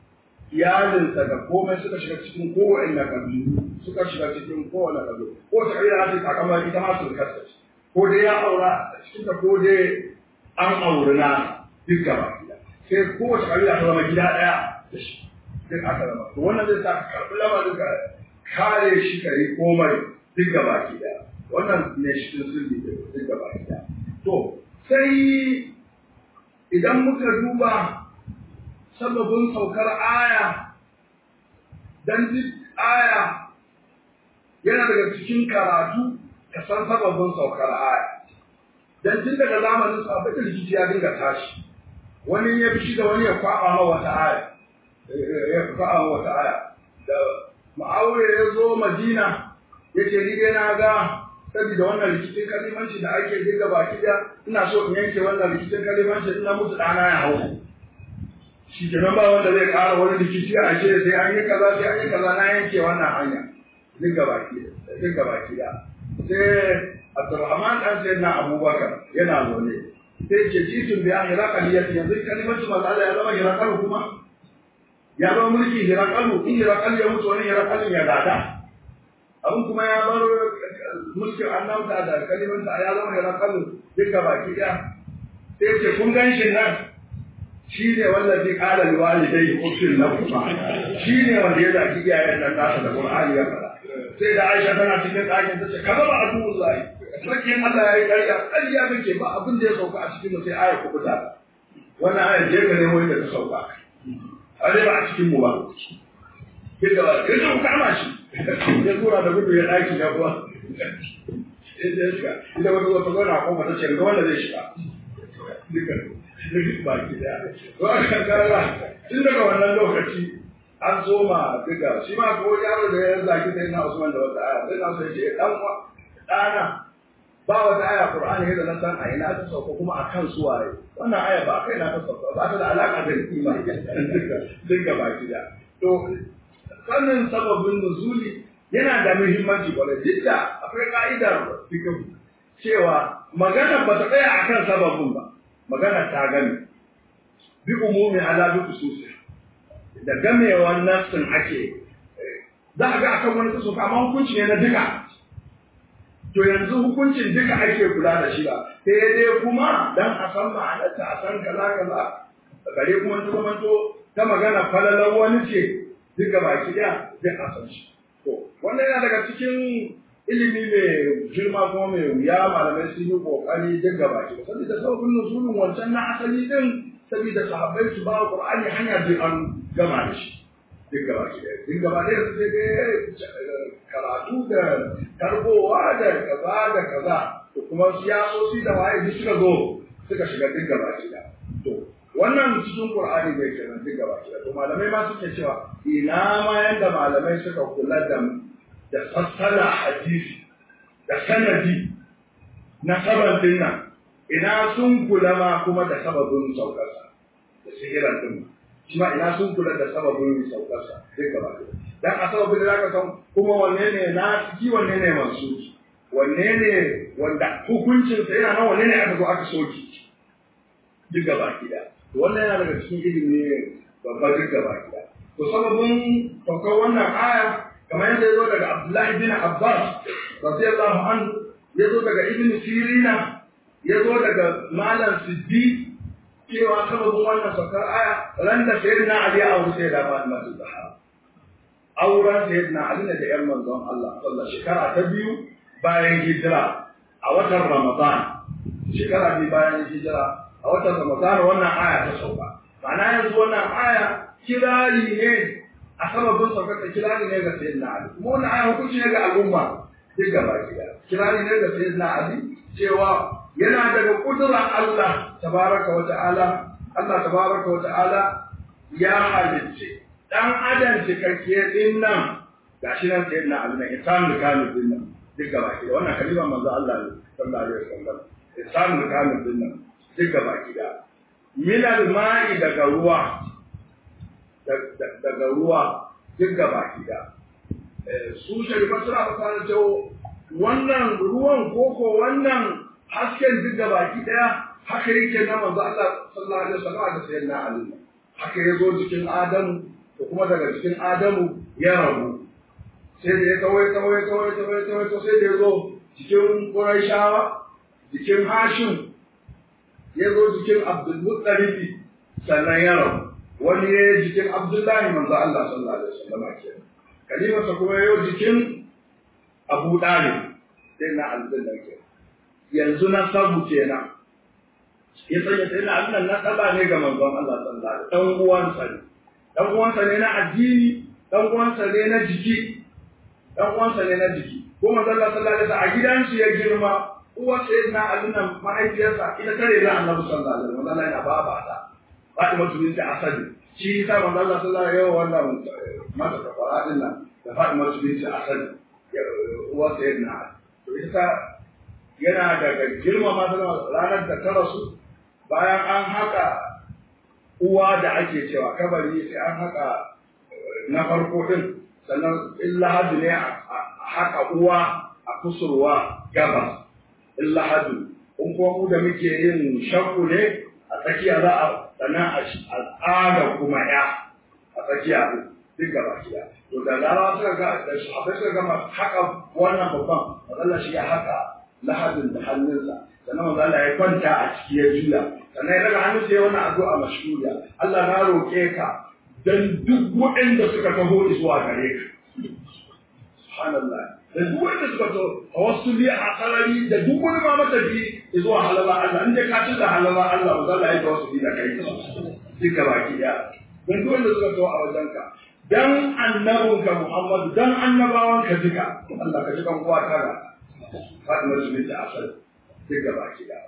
iyalinsa da komai suka shiga cikin kowane kabilu suka shiga cikin kowane kabilu kowace kabila ta takama ita ma su kasance ko dai ya aura a cikin ta ko dai an auri na duk gaba gida sai kowace kabila ta zama gida ɗaya da shi duk aka zama to wannan zai sa ka karɓi lamarin ka kare shi ka yi komai duk gaba gida wannan ne shi sun sirri duk gaba gida to sai idan muka duba sababin saukar aya dan duk aya yana daga cikin karatu ka san sababin saukar aya dan tun daga zamanin sahabbai da rikici ya dinga tashi wani ya fi da wani ya kwaba ma wata aya ya kwaba ma wata aya da ma'aure ya zo madina ya ce ni dai na ga saboda wannan rikicin kalimanci da ake dinga baki da ina so in yanke wannan rikicin kalimanci ina mutu ɗana ya hau shi kenan ba wanda zai ƙara wani rikici a ce sai an yi kaza sai an yi kaza na yanke wannan hanya dinga baki da dinga baki da sai Abdurrahman dan sai na Abubakar yana zaune sai ce jitun bi ahli raqaliyati yanzu kalimatu manzo ya zama hiraqalu kuma ya zama mulki hiraqalu in hiraqal ya mutu wani hiraqal ya gada abun kuma ya bar mulkin annabta da kalimanta ya zama hiraqalu duka baki daya sai ce kun gan shi nan shi ne wanda zai kara liwalidai usul na kuma shi ne wanda ya zaki iyayen nan nasa da Qur'ani ya fara sai da Aisha tana cikin ɗakin ta ce kaza ba abu zai sarkin Allah ya yi ƙarya ƙarya muke ba abin da ya sauka a cikin mu sai aya ku fita wannan aya je ka nemo inda ta sauka a dai ba a cikin mu ba sai da ya zo kama shi ya tura da gudu ya ɗaki ya kuwa sai ya shiga ita wata wata zauna ko mata ce ga wanda zai shiga duka duka baki daya to aka kara tun daga wannan lokaci an soma duka shi ma ko yaro da ya zaki sai na Usman da wata aya sai na so ya ce dan ɗana ba wata aya Qur'ani yadda na san a ina ta sauka kuma a kan su waye wannan aya ba kai na ta sauka ba ta da alaka da kima duka duka baki da to sanin sababin nuzuli yana da muhimmanci kwarai duk da akwai ka'idar fiqh cewa magana ba ta tsaya akan sababin ba magana ta gani bi umumi ala bi khususi da gamewar nassin ake za a ga akan wani kaso amma hukunci ne na duka to yanzu hukuncin duka ake kula da shi ba sai dai kuma dan a san ma'anarta a san kaza kaza gare kuma ta zamanto ta magana falalar wani ce duka baki daya duk a san shi to wannan yana daga cikin ilimi mai girma kuma mai wuya malamai sun yi kokari duk gaba ki saboda sababin nuzulun wancan na asali din saboda sahabbai su ba qur'ani hanya da an gama da shi duk gaba ki duk gaba da sai dai karatu da karbowa da kaza da kaza to kuma siyasoci da waye duk suka zo suka shiga duk gaba ki to wannan cikin Qur'ani bai kenan duk gaba ki to malamai ma suke cewa ina ma yanda malamai suka kula da da fassara hadisi da sanadi na saban dinnan ina sun kula ma kuma da sababin saukarsa da sihiran din shi ma ina sun kula da sababin saukarsa duk gaba ɗaya dan a sababin da zaka san kuma wanne ne na ciki wanne ne mansuki wanne ne wanda hukuncinsa yana nan wanne ne aka zo aka soki duk gaba ɗaya wannan yana daga cikin ilimi ne babba duk gaba ɗaya to sababin saukar wannan aya kamar yadda ya zo daga Abdullahi bin Abbas radiyallahu anhu ya zo daga Ibn Sirina ya zo daga Malam Siddi cewa sababin wannan saukar aya ran da sayyidina Ali ya aure sai da Fatima Zahra auren sayyidina Ali ne da ƴan manzon Allah sallallahu shekara ta biyu bayan hijira a watan Ramadan shekara biyu bayan hijira a watan Ramadan wannan aya ta sauka ma'ana yanzu wannan aya kirari ne a sababin saukar kirari ne ga sayyidina Ali kuma wannan aya hukunci ne ga al'umma duk gaba ɗaya kirari ne ga sayyidina Ali cewa yana daga kudurar Allah tabaraka wa ta'ala Allah tabaraka wa ta'ala ya halicce dan adam cikakke din nan gashi nan sayyidina Ali ne insan kamil din nan duk gaba ɗaya wannan kalima manzo Allah ne sallallahu alaihi wasallam insan kamil din nan duk gaba ɗaya min al-ma'i daga ruwa daga ruwa duk gaba ɗaya su sharifa suna fasara cewa wannan ruwan koko wannan hasken duk da baki daya haka yake na manzo Allah sallallahu alaihi wasallam da sayyidina Ali haka yazo cikin Adamu da kuma daga cikin Adamu ya rabu sai da ya kawai kawai kawai kawai kawai to sai da yazo cikin Quraishawa cikin Hashim yazo cikin Abdul Muttalib sannan ya rabu wani ya jikin Abdullahi manzo Allah sallallahu alaihi wasallam kenan kalimarsa kuma yau jikin Abu Dalib sai na aljanna kenan yanzu na sabu kenan ya sanya sai na annan na saba ne ga manzon Allah sallallahu alaihi wasallam dan uwansa ne dan uwansa ne na addini dan uwansa ne na jiki dan uwansa ne na jiki ko manzon Allah sallallahu alaihi wasallam a gidansu ya girma uwa sai na annan mahaifiyarsa ita tare da Annabi sallallahu alaihi wasallam Allah yana baba ta Fatima binti Asad shi yasa manzon Allah sallallahu alaihi wasallam wannan mata da faradin nan da Fatima binti Asad uwa sayyidina to ita yana daga girmama ranar da ta rasu bayan an haka uwa da ake cewa kabari sai an haka na farko din sannan illahadu ne a haka uwa a kusurwa gabas illahadu in kuma mu da muke yin shakku ne a tsakiya za a sannan a tsaga kuma ya a tsakiya duk gaba kiya to da larawa suka ga da sahabbai suka gama haka wannan babban matsala shi ya haka lahadin da hannunsa sannan manzo Allah ya kwanta a ciki ya juya sannan ya daga hannunsa ya wannan addu'a mashhuriya Allah na roke ka dan duk waɗanda suka taho zuwa gare ka subhanallah da duk wanda suka zo tawassuli a sarari da duk wani ma matafi zuwa halala Allah inda ka ci da halala Allah manzo Allah ya tawassuli da kai duka baki daya dan duk wanda suka zo a wajenka dan annabinka Muhammad dan annabawanka duka Allah ka ji kan kowa tara Fatima su binta Asad duk gaba ki da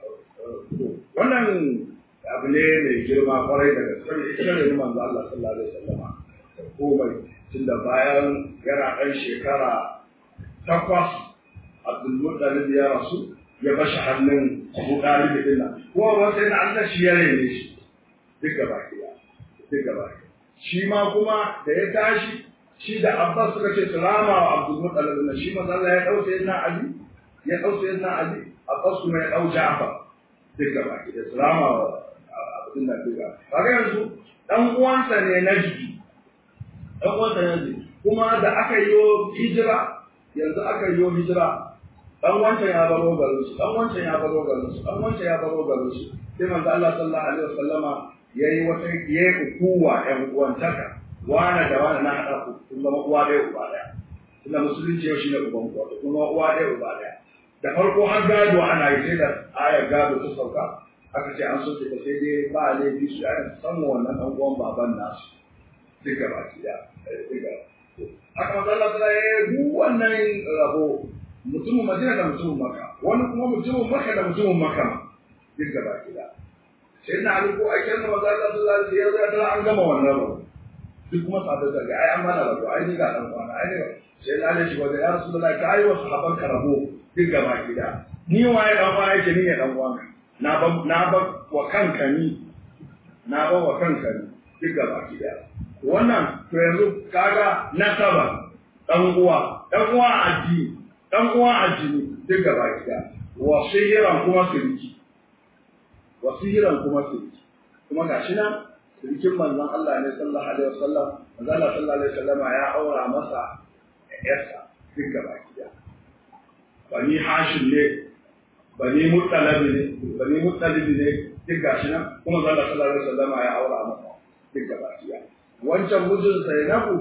wannan abu ne mai girma kwarai da gaske ita ne manzo Allah sallallahu alaihi wasallama komai tunda bayan yana ɗan shekara takwas Abdul Muttalib ya rasu ya bashi hannun Abu Talib din nan kuma ba sai na Allah shi ya rene shi duk gaba ki da duk gaba ki shi ma kuma da ya tashi shi da Abbas suka ce salama wa Abdul Muttalib din shi manzo Allah ya dauke yana Ali ya ɗau sai na Ali Abbas kuma ya ɗau Ja'far duk gaba ki da salama wa abin da duka kaga yanzu dan uwansa ne na jiki dan uwansa ne jiki kuma da aka yi hijira yanzu aka yi hijira dan wancan ya baro garin su dan wancan ya baro garin su dan wancan ya baro garin su sai manzo Allah sallallahu alaihi wasallama yayi wata yayi ukuwa ɗan uwantaka wana da wana na haɗa ku kun zama uwa ɗaya uba ɗaya tunda musulunci yau shine uban ku wato kuma uwa ɗaya uba ɗaya da farko har gado ana yi sai da ayar gado ta sauka aka ce an soke ta sai dai ba laifi su yana samun wannan ɗan uwan baban nasu duka baki da duka haka manzo Allah ta yi duk wannan rabo mutumin Madina da mutumin Makka wani kuma mutumin Makka da mutumin Makka duka baki da sai na ali ko aikin da manzo Allah sallallahu alaihi wasallam ya an gama wannan rabo duk kuma sahabbai da ga ai an mana rabo ai ni ga dan kwana ai ne sai na ali shi ba da ya rasulullahi ka ayi wa sahabban ka rabo duk gaba gida ni waye dan kwana yake ni ne dan kwana na ba na ba wa kanka ni na ba wa kanka ni duk gaba ki daya wannan to yanzu kaga nasaba dan uwa dan uwa addini dan uwa addini duk gaba ki daya wasihiran kuma sirki wasihiran kuma sirki kuma gashi nan sirkin manzon Allah ne sallallahu alaihi wasallam manzon Allah sallallahu alaihi wasallam ya aura masa yarsa duk gaba ki daya bani hashim ne bani muttalabi ne bani muttalabi ne duk gashi nan kuma zalla sallallahu alaihi wasallam ya aura masa duk gaba ɗaya wancan mijin Zainabu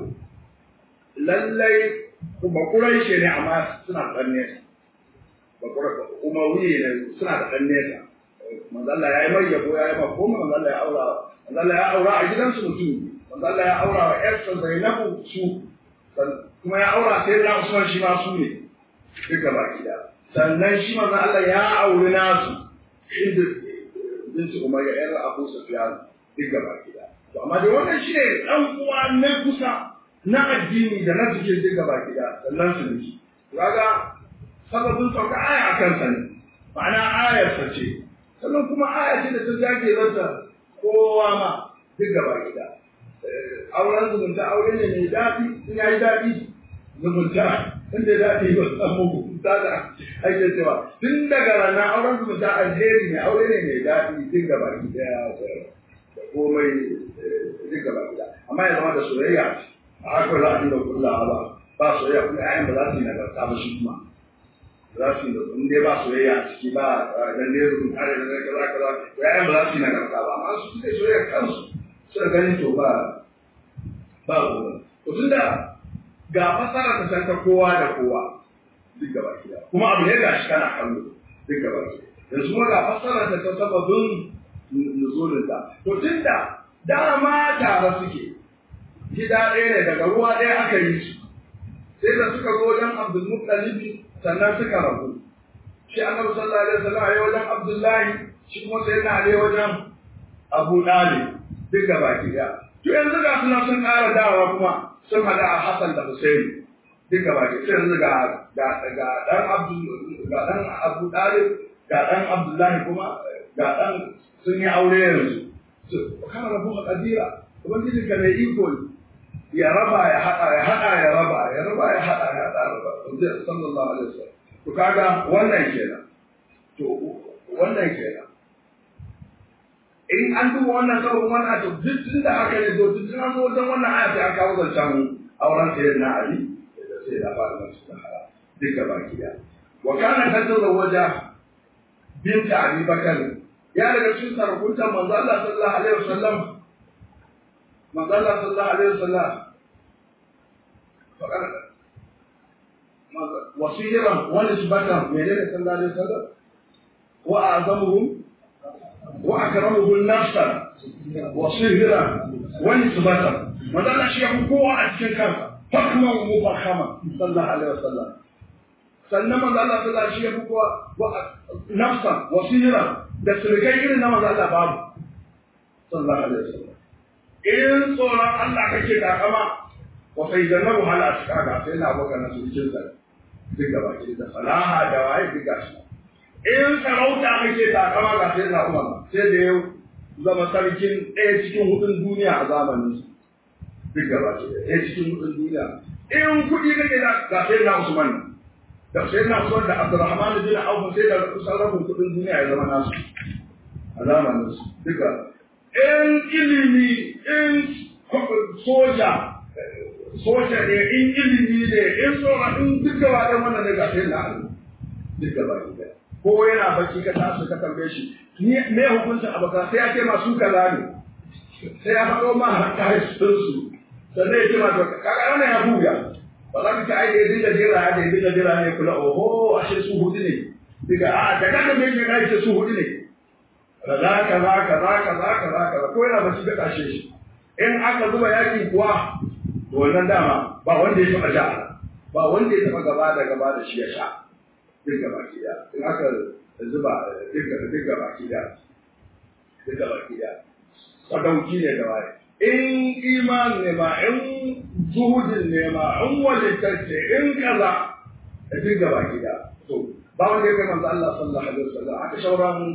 lallai ba Quraishi ne amma suna da nesa ba Quraishi Umayyi ne suna da ɗan nesa manzo Allah ya yi mai yabo ya yi ma ko manzo Allah ya aura manzo Allah ya aura a gidansu mutum manzo Allah ya aura wa ƴarsa Zainabu su kuma ya aura sai da Usman shi ma su ne duk gaba ɗaya sannan shi manzo Allah ya auri nasu inda binti Umayya ƴar Abu Sufyan duk gaba ɗaya to amma dai wannan shi ne ɗan uwa na kusa na addini da na cikin duk gaba ɗaya sannan su ne kaga sababin sauka aya a kansa ne ma'ana ayarsa ce sannan kuma aya ce da ta zage rasa kowa ma duk gaba ɗaya auren zumunta aure ne mai daɗi in ya yi daɗi zumunta inda daɗi ba samu zumunta da ake cewa tun daga ranar auren zumunta alheri ne aure ne mai daɗi duk gaba ɗaya da komai duk gaba ɗaya amma ya zama da soyayya a haka za a dinga kullawa ba ba soyayya kuma ƴaƴan ba za su yi nagarta ba shi kuma za su yi in dai ba soyayya a ciki ba dan ne rubun tare da kaza kaza ƴaƴan ba za su yi nagarta ba amma su suke soyayya kansu suka ganin to ba ba ruwan to tunda ga fasara ta san ta kowa da kowa duk gaba ɗaya kuma abu ne ga shi kana kallo duk gaba ɗaya yanzu kuma ga fasara ta ta sababin nuzulinta to tunda dama tare suke gida ɗaya ne daga ruwa ɗaya aka yi su sai da suka zo wajen Abdul Muttalibi sannan suka rabu shi Annabi sallallahu alaihi wasallam ya wajen Abdullahi shi kuma sai na Ali wajen Abu Dalib duk gaba ɗaya to yanzu ga suna sun ƙara dawa kuma sun hada a Hassan da Hussein duk gaba ɗaya sai yanzu ga ga ga dan Abdul ga dan Abu Dalib ga dan Abdullahi kuma ga dan sun yi aure yanzu kana rabu a kadira ubangiji ka mai iko ne ya raba ya hada ya hada ya raba ya raba ya hada ya hada raba sallallahu alaihi wasallam to kaga wannan kenan to wannan kenan in an duba wannan sabon wannan to duk tun da aka yi to duk an zo wajen wannan aya sai an kawo zancen auren sayar na ali da sai da fara masu da hara duka baki da wa kana tazawwaja binta abi bakar ya daga cikin sarakunta manzo Allah sallallahu alaihi wasallam manzo Allah sallallahu alaihi wasallam fakar wasiran wa nisbatan menene sallallahu alaihi wasallam wa azamuhum wa akramuhum nafsan wasihira wa nisbatan manzo Allah shi ya kowa a cikin kansa fakman mufakhama sallallahu alaihi wasallam sannan manzo Allah sallallahu alaihi wasallam shi ya kowa nafsan wasihira da surukai irin na maza Allah babu sallallahu alaihi wasallam in tsoron Allah kake takama wa sai jannabu hal asqaka sai na baka na surukin sa duk gaba ki da salaha da waye duk gashi in sarauta kake takama ga sai na umar sai da yau zama sarkin ɗaya cikin hudun duniya a zamanin su duk gaba ki ɗaya cikin hudun duniya in kuɗi kake da ga sai na usman da sai na usman da abdurrahman bin auf sai da kusan rabin kuɗin duniya ya zama nasu a zamanin su duka in ilimi in soja soja ne in ilimi ne in tsora in duka ba ɗan wannan ne ga sai na alu duka ba ki ko yana bacci ka tashi ka tambaye shi ni me hukuncin abaka sai ya ce masu kaza ne sai ya faɗo ma hatta sun su sannan ya ce ma to kaga wannan ya buga ba za ka ci aiki ya dinga jira ya dinga jira ne kula oho ashe su hudu ne diga a da kaga me ke kai ce su hudu ne kaza kaza kaza kaza kaza kaza ko yana bacci ka tashe shi in aka zuba yaki kuwa to wannan dama ba wanda ya taba sha ba wanda ya taba gaba da gaba da shi ya sha duk gaba ki da in aka zuba duk duk gaba ki da duk gaba ki da sadauki ne da waye in iman ne ma in zuhudin ne ma in walitacce in kaza duk gaba ki da to ba wanda ya kai manzo Allah sallallahu alaihi wasallam aka shauran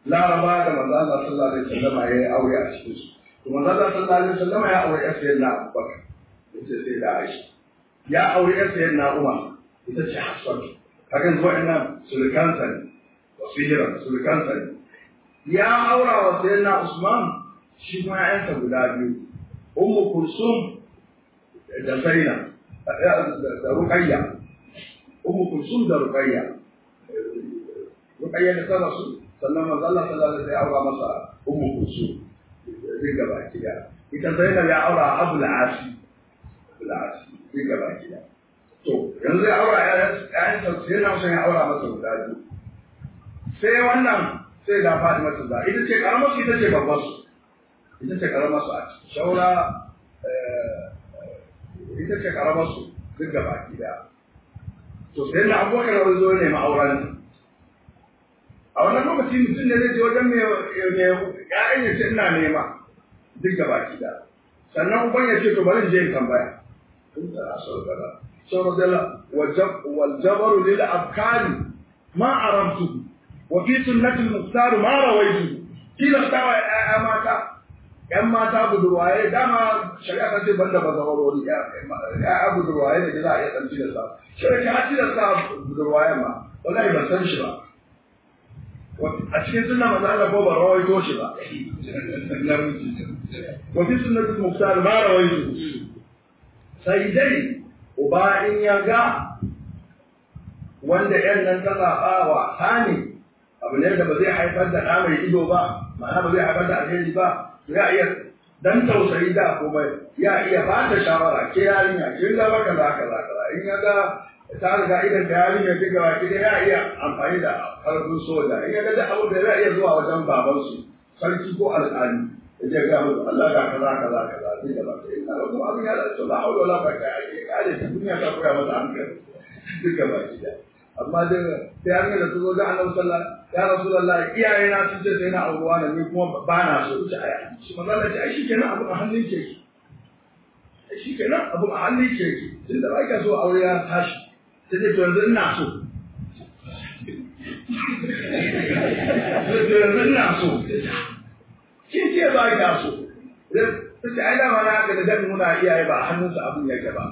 laraba da manzo Allah sallallahu alaihi wasallam ya yi aure a cikin su to manzo Allah sallallahu alaihi wasallam ya aure yar sayyidina Abubakar ita sai da Aisha ya aure yar sayyidina Umar ita ce Hafsat kaga yanzu wa'annan sulukansa ne wasihiran sulukansa ne ya aura wa sayyidina Usman shi kuma ƴaƴansa guda biyu Ummu Kulsum da Zainab da Ruqayya Ummu Kulsum da Ruqayya Ruqayya da ta rasu sannan manzo Allah sallallahu alaihi wasallam ya aura masa Ummu Kulsum duk gaba kida ita Zainab ya aura Abu al-Asi Abu al-Asi duk gaba kida to yanzu ya aura ƴaƴansa sai na son ya aura masa guda biyu sai wannan sai da Fatima ta da ita ce karamar su ita ce babbar su ita ce karamar su a ciki shaura ita ce karamar su duk gaba kida to sai da abubakar wani zo ne ma'auran a wannan lokaci mutum ne zai je wajen mai ya'yan ya ce ina nema duk gaba kida sannan uban ya ce to bari in je in tambaya in da asar gaba sau da والجبر للأبكار ما عرفته وفي سنة المختار ما رويته kila tawa ya mata ‘yan mata budurwaye dama shari'a ta ce banda ba zawarori ‘ya'ya budurwaye da za a iya ɗan tilasta shari'a ta tilasta budurwaye ma wallahi ban san shi ba a cikin sunna maza Allah ko ba rawaito shi ba wa fi sunnatul muftar ma rawaitu sai dai uba in ya ga wanda ‘yan nan ta zaɓa wa ne abu ne da ba zai haifar da ɗa mai ido ba ma'ana ba zai haifar da alheri ba ya iya dan tausayi da kuma ya iya ba ta shawara ke yarinya kin ga baka za ka za ka in ya ga ta riga idan da yarinya ta ga ki ya iya amfani da karfin soja in ya ga da abu da zai iya zuwa wajen babansu sarki ko alƙali ya ga musu Allah ga kaza kaza kaza sai da ba sai ina ga kuma abin ya da la haula wala quwwata illa billah ta duniya ta koya masa hankali duka ba shi da amma da sai an ga da su ga Annabi sallallahu ya Rasulullah iyaye na sun ce sai na auruwa ne ni kuma ba na so ita aya shi manzo Allah ce ai shikenan abu a hannun ke ki ai shikenan abu a hannun ke ki tunda ba ka so aure ya tashi sai dai to yanzu ina so to yanzu ina so kin ce ba ka so sai ai da mana ga da muna iyaye ba hannunsa abun yake ba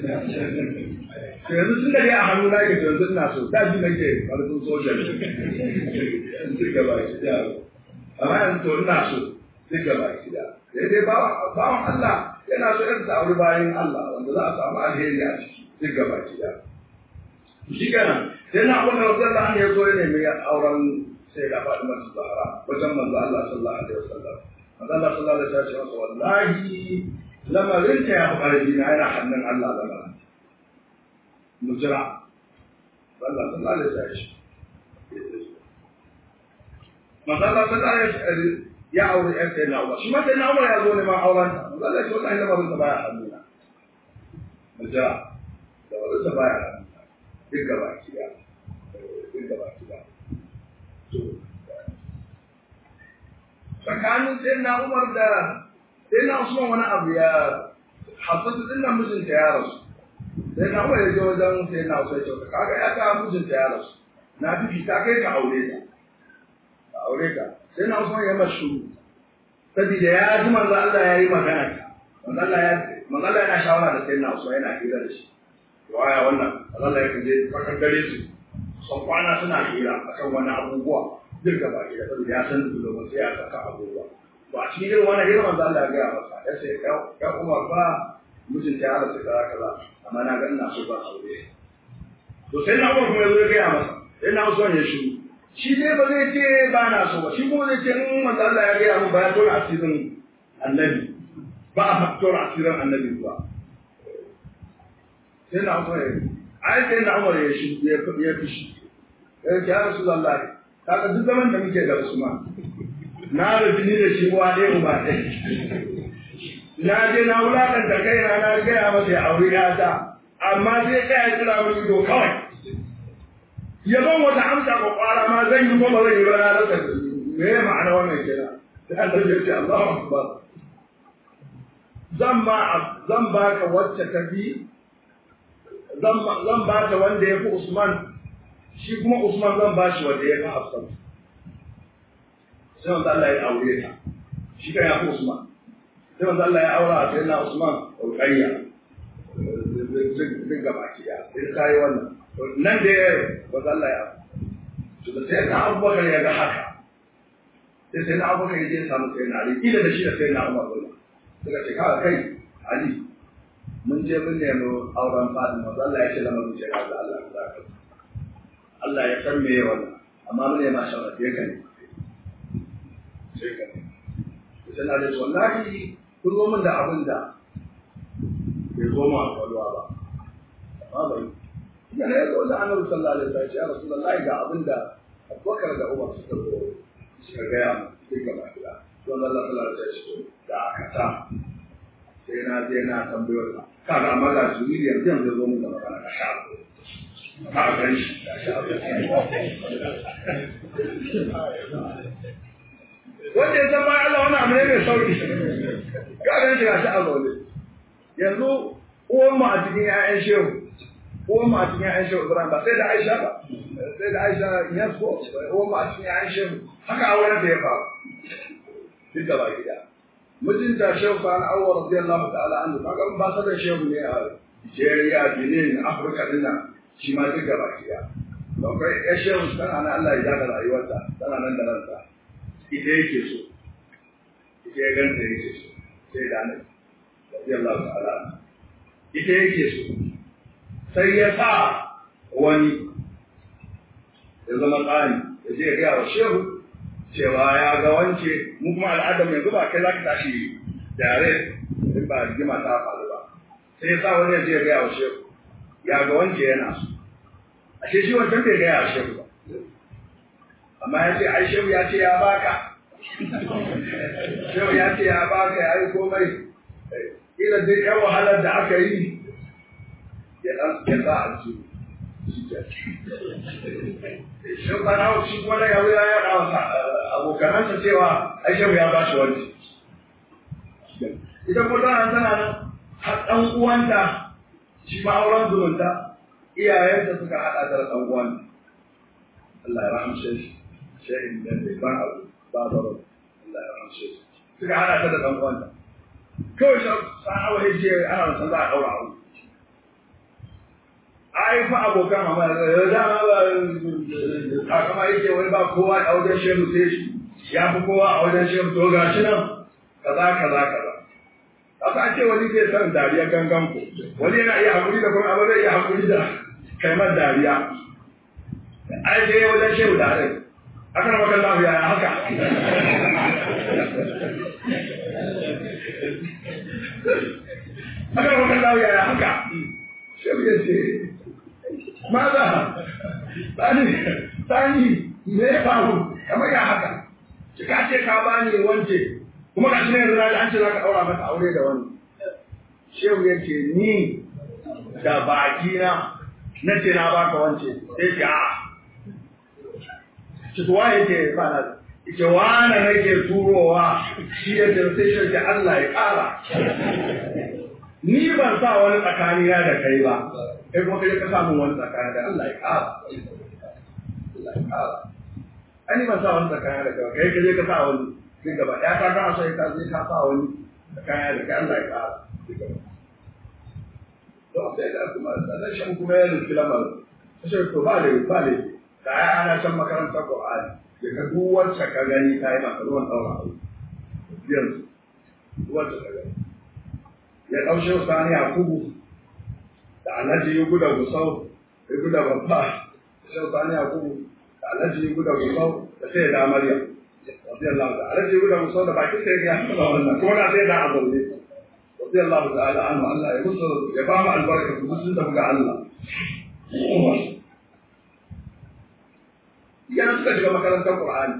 yanzu tun da dai a hannu na ke yanzu ina so da ji nake karfin soja ne duk gaba ki da amma yanzu to ina so duk gaba ki da sai dai bawan Allah yana so yanzu aure bayan Allah wanda za a samu alheri a ciki duk gaba ki da shi kenan sai na abin da wajen da ya zo ya nemi auren sai da faɗi masu zahara wajen manzo Allah sallallahu alaihi wasallam manzo Allah sallallahu alaihi wasallam ya ce wallahi lamarin ta ya fi ƙarfi na yana hannun Allah lamarin mu jira Allah sallallahu alaihi wasallam Masalla sallallahu alaihi ya aure ɗan sai na Umar shi ma sai na Umar ya zo ne ma auren ta Allah shi wallahi lamarin sa baya hannuna mu jira da wannan sa baya hannuna duk gaba ki da duk gaba ki da to tsakanin sai na Umar da sai na Usman wani abu ya hasatu din nan mijinta ya rasu sai na waya je wajen sai na sai ce kaga ya ta mijinta ya rasu na bibi ta kai ka aure ta ka aure ta sai na Usman ya mashu saboda ya ji manzo Allah ya yi magana ta manzo Allah ya manzo Allah yana shawara da sai na Usman yana hira da shi waya wannan Allah ya kaje fakan gare su sun kwana suna hira akan wani abubuwa duk da baki da saboda ya san da ba sai ya saka abubuwa ba shi irin wannan hira manzo Allah ya ga masa ya ce ya Umar ba mijinta ya rasu kaza kaza amma na ga ina so ba aure to sai na kuma ya zo ya gaya masa sai na so ya shiru shi dai ba zai ce ba na so ba shi kuma zai ce in manzo Allah ya gaya mu ba ya tona asirin annabi ba a tona asirin annabi ba sai na so ya ai sai na Umar ya shi ya ya fishi ya ce ya Rasulullahi kaga duk zaman da muke da Usman na rubi ni da shi wa ɗaya uba ɗaya na je na wulaƙanta kaina na gaya masa ya aure ta amma sai tsaya kira mu ido kawai ya ban wata amsa ko kwara ma zan yi ko ba zan yi ba na rasa me ya ma'ana wannan kenan sai Allah ya ce Allahu akbar zan ma zan baka wacce ta bi zan zan baka wanda ya fi Usman shi kuma Usman zan ba shi wanda ya fi Hafsan sai manzo Allah ya aure ta shi kan ya fi Usman sai manzo Allah ya aura sai na Usman Ruqayya duk gaba ki ya sai ta yi wannan nan da manzo Allah ya to da sai na Abubakar ya ga haka sai sai na Abubakar ya je samu sai na Ali kila da shi da sai na Umar suka ce kawai kai Ali mun je mun nemi auren Fatima manzo Allah ya ce lamarin ce ga Allah za ka Allah ya san me wannan amma mun ne ma shawara sai ka ne sai ka ne sai na da wallahi kun zo min da abin da bai zo mu a kwalwa ba amma bai ya ne zo da Annabi sallallahu alaihi wasallam ya Rasulullahi ga abin da Abubakar da Umar suka zo suka gaya mu sai gaba da to Allah sallallahu alaihi wasallam da aka ta sai na je na tambayo ka kaga amma ga su yanzu yanzu zo mun da magana ka sha ka gan shi ka sha wanda ya san ba Allah wani abu ne mai sauki ka gan shi ga shi a zaune yanzu uwan mu a cikin ƴaƴan shehu uwan mu a cikin ƴaƴan shehu Ibrahim ba sai da Aisha ba sai da Aisha yes ko uwan mu a cikin ƴaƴan shehu haka auren da ya faru duk da baki da mutunta shehu fa na awwa radiyallahu ta'ala anhu kaga ba sa da shehu ne a Nigeria Benin Afirka din nan shi ma duk da baki da don kai ya shehu tana nan Allah ya daga rayuwarta tana nan da ranta ita yake so ita ya ganta yake so sai da nan radiyallahu ta'ala ita yake so sai ya sa wani ya zama tsani ya je ya gaya wa shehu cewa ya ga wance mu kuma al'adar yanzu ba kai za ka tashi dare in ba rigima ta faru ba sai ya sa wani ya je ya gaya wa shehu ya ga wance yana so ashe shi wancan bai gaya wa shehu ba amma ya ce ai shehu ya ce ya baka shehu ya ce ya baka ya yi komai ila dai yan wahalar da aka yi ya dan ya sa a ciki shin ba na shi kuma daga wuya ya yaɗa wa abokanansa cewa ai shehu ya ba shi wani ita kuma tana tana nan har ɗan uwanta shi ma auren zumunta iyayenta suka haɗa ta da ɗan uwanta Allah ya rahamshe shi shehin da bai ban abu ba baro Allah ya rahamshe shi suka haɗa ta da ɗan uwanta kawai shi sa'awa ya ce ana san za a ɗaura aure ai fa abokan amma da dama ba takama yake wai ba kowa a wajen shehu sai shi ya fi kowa a wajen shehu to ga shi nan kaza kaza kaza aka ce wani zai san dariya gangan ku wani yana iya hakuri da kuma amma zai iya hakuri da kaimar dariya ai sai wajen shehu da rai aka na makan lafiya ya haka aka na makan lafiya ya haka shehu ya ce maza tsani tsani me ya faru kamar ya haka ki ka ce ka bani wance kuma ka shine yanzu an ce za ka ɗaura mata aure da wani shehu ya ce ni da baki na na ce na baka wance sai ce a ci tuwa yake ba na ce wane nake turowa shi ya ce sai shi ce Allah ya ƙara ni ban sa wani tsakani na da kai ba kai kuma kai ka samu wani tsakani da Allah ya ƙara Allah ya ƙara ani ban sa wani tsakani da kai kai ka je ka sa wani sai gaba ya ka kana so ka je ka sa wani tsakani da kai Allah ya ƙara to sai da kuma sanan shan kuma ya rufi lamarin sai to ba da ba da da ya ana san makarantar Qur'ani da ka duk wacce ka gani ta yi maka ruwan ɗaura yanzu wacce ka gani ya ɗaushe sani a kubu da alhaji yi guda gusau ya guda babba da shi sani a kubu da alhaji yi guda gusau da sai da amarya radiyallahu da alhaji yi guda gusau da bakin sai ya haɗa wannan kuma na sai da a zaune radiyallahu ta'ala anhu Allah ya musu ya ba mu albarka su sun tafi ga Allah yana suka shiga makarantar Qur'ani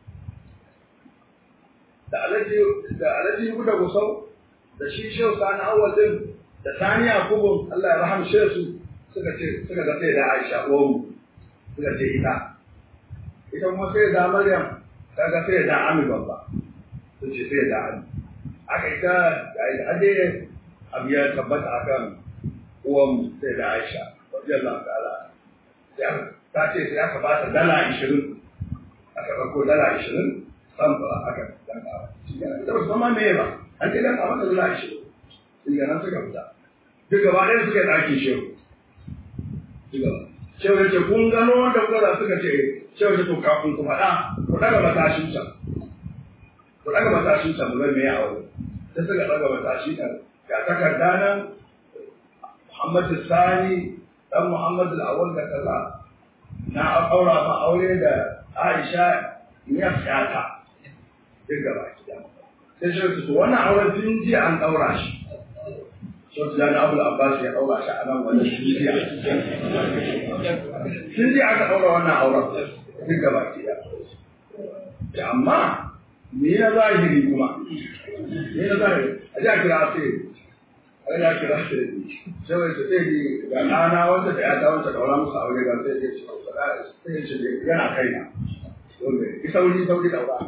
da alhaji da alhaji yi guda gusau da shi shehu sani awal din da sani yakubu Allah ya rahamshe su suka ce suka ga sai da Aisha uwanmu suka ce ita ita kuma sai da Maryam ta ga sai da Ami babba sun ce sai da Ami aka ita da ade abu ya tabbata akan uwanmu sai da Aisha radiyallahu ta'ala ta ce sai aka ba ta dala 20 aka ɗauko dala 20 san ba aka danka shi ne da ba san me ba an ce danka masa zuwa shi shi ne nan suka fita duk gaba ɗaya suka yi ɗaki shehu duk gaba shehu ya ce kun gano wanda kuka za suka ce shehu ya ce to kafin ku faɗa ku ɗaga matashin can ku ɗaga matashin can mu zai me a wuri sai suka ɗaga matashi can ga takarda nan Muhammadu Sani dan Muhammadu Awal da kaza na aura ma aure da Aisha ya fiyata duk gaba ki sai shi su wannan auren tun jiya an daura shi sau da na Abu Abbas ya daura shi a nan wannan jiya tun jiya aka daura wannan auren duk gaba ki da amma me na zahiri kuma me na zahiri a ji a kira sai ai ya kira shi sai wai sai ji ga ɗana wanda da ya ta wanda daura musu aure ga sai ya ce sai ya ce yana kaina dole ki sauri sauri daura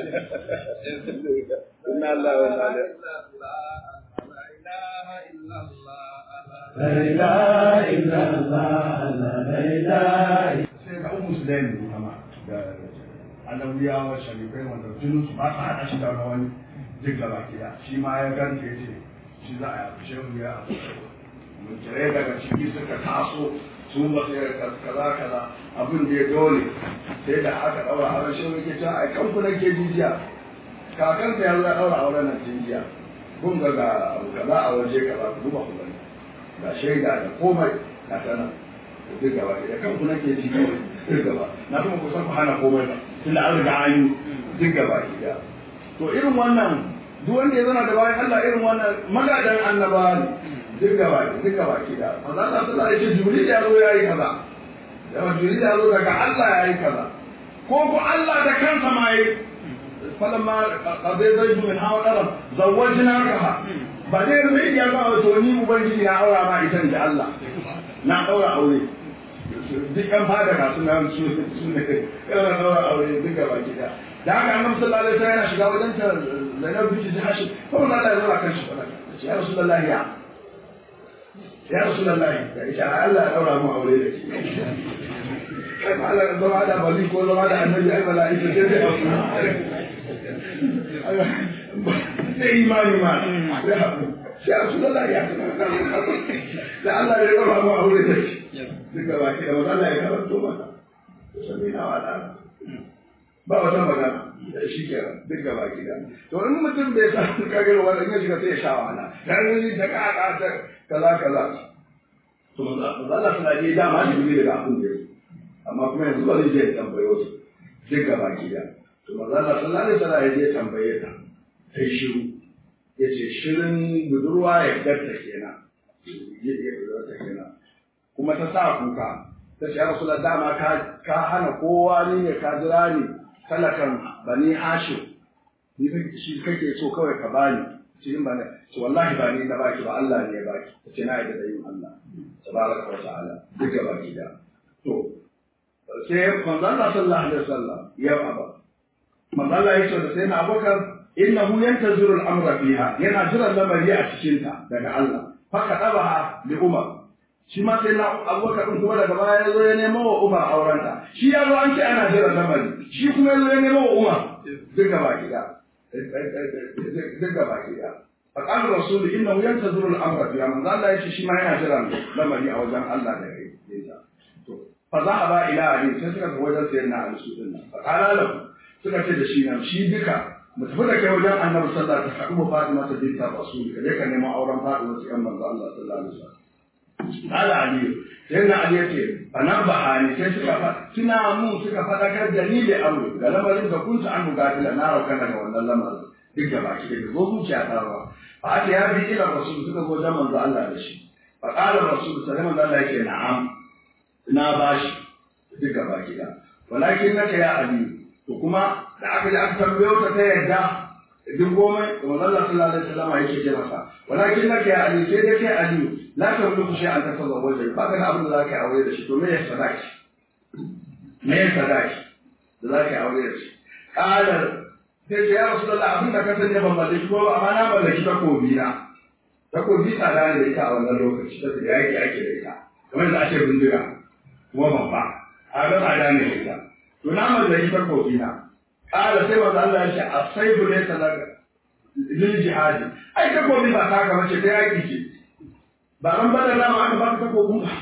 inna Allah wa inna لا إله إلا الله لا إله sai ga ummu sulaimi kama da annabiyawa sharifai wanda jinin su ba su hada shi da wani duk da baki da shi ma ya ganta ya ce shi za a yi shehu ya mutare daga ciki suka taso su ba su yarda kaza kaza abin da ya dole sai da aka daura auren shehu yake cewa ai kanku nake jijiya kakanka ya zo ya daura auren nan jijiya kun ga ga abu kaza a waje kaza ku duba ku gani ga shaida da komai na sanar duk gaba da kanku nake ji kawai duk gaba na kuma kusan ku hana komai ba tunda an riga an yi duk gaba da to irin wannan duk wanda ya zana da bayan Allah irin wannan magadan annabawa ne duk gaba da duk gaba ki da manzo Allah sallallahu alaihi wasallam Jibril ya zo yayi kaza da Jibril ya zo daga Allah yayi kaza ko ko Allah da kansa ma yayi falamma qadai zaidu min hawa qaram zawwajnakaha ba dai rubai ya ba to ni ubangiji na aura ma ita da Allah na daura aure duk ɗan fada na suna su su ne yana daura aure duk gaba gida da haka annabi sallallahu alaihi wasallam yana shiga wajen ta Zainab binti Jahash ko Allah ya zura kan shi fada ya Rasulullah ya ya Rasulullah da ita Allah ya daura mu aure da ke kai ma Allah zama da bali ko zama da annabi ai mala'ika sai dai sai imani ma ya Rasulullah ya da Allah ya daura mu aure da ke duka baki da wata Allah ya karanto maka sami na wada ba wata magana da shi ke duk gaba ki da to in mutum bai sa kagar wani in ya shiga sai ya sha wahala dan yi ta kaka ta kaza kaza to manzo Allah suna je dama shi ne daga abun da amma kuma yanzu ba zai je tambayo su duk gaba ki da to manzo Allah sallallahu alaihi wasallam ya je tambaye ta sai shiru yace shirin budurwa ya gatta kenan ya gatta kenan kuma ta sa kuka ta ce ya rasu da dama ka hana kowa ne ne ka jira ni talakan bani hashim ni shi kake so kawai ka bani cikin bani ce wallahi ba ni na baki ba Allah ne ya baki ta ce na yi da yin Allah tabaraka wa ta'ala duk ga baki da to sai manzon Allah sallallahu alaihi wasallam ya aba manzon Allah ya ce da sai na abubakar innahu yantaziru al-amra fiha yana jiran lamari a cikin ta daga Allah fa kadabaha li umar shi ma sai na abubakar ɗin kuma daga baya ya zo ya nemo wa umar aurenta shi ya zo an ce ana jiran lamari shi kuma ya zo ya nemo wa umar duk gaba gida duk gaba gida a ƙarar rasulu inna wuyan ta zurul amra biya manzo Allah ya ce shi ma yana jiran lamari a wajen Allah da ya yi to fa za a ba ila ali sai suka ga wajen sayar na alisu din nan fa qala lahu suka ce da shi nan shi duka mu tafi da kai wajen annabi sallallahu alaihi wasallam ka Fatima ta binta rasul ka je ka nemo auren Fatima ta yan manzo Allah sallallahu alaihi wasallam Ala Aliyu, sai na Aliyu ce, bana ba ni sai suka fa, suna mun suka faɗakar da ni da abu, ga lamarin da kun an buga da na rauka daga wannan lamarin. Duk da baki da zo zuciya ta ba. Fa aka ya bi ila rasul suka zo wajen manzo Allah da shi. Fa qala rasul sai manzo Allah yake na'am. Na bashi duk da baki da. Walakin naka ya Aliyu. To kuma da aka ji aka tambayo ta ta yadda duk goma da manzo Allah sallallahu alaihi wasallam yake ce masa. Walakin naka ya Aliyu sai dai kai Aliyu la ta wani kushe an tafa zuwa wajen ba ka da abin da za ka yi aure da shi to me ya sadaki me ya sadaki da za ka yi aure da shi ƙalar sai ce ya rasu da abin da ka sani ban mallaki ko ba amma na mallaki takobi na takobi tsada ne da ita a wannan lokaci ta da yaki ake da ita kamar da ake bindiga kuma babba a ga tsada ne da ita to na mallaki takobi na ƙara sai wanda Allah ya ce a sai bu ne sadaka lil jihadi ai ta gobe ba ta gaba ce ta yaki ce ba ran bada lama aka baka ta gobe ba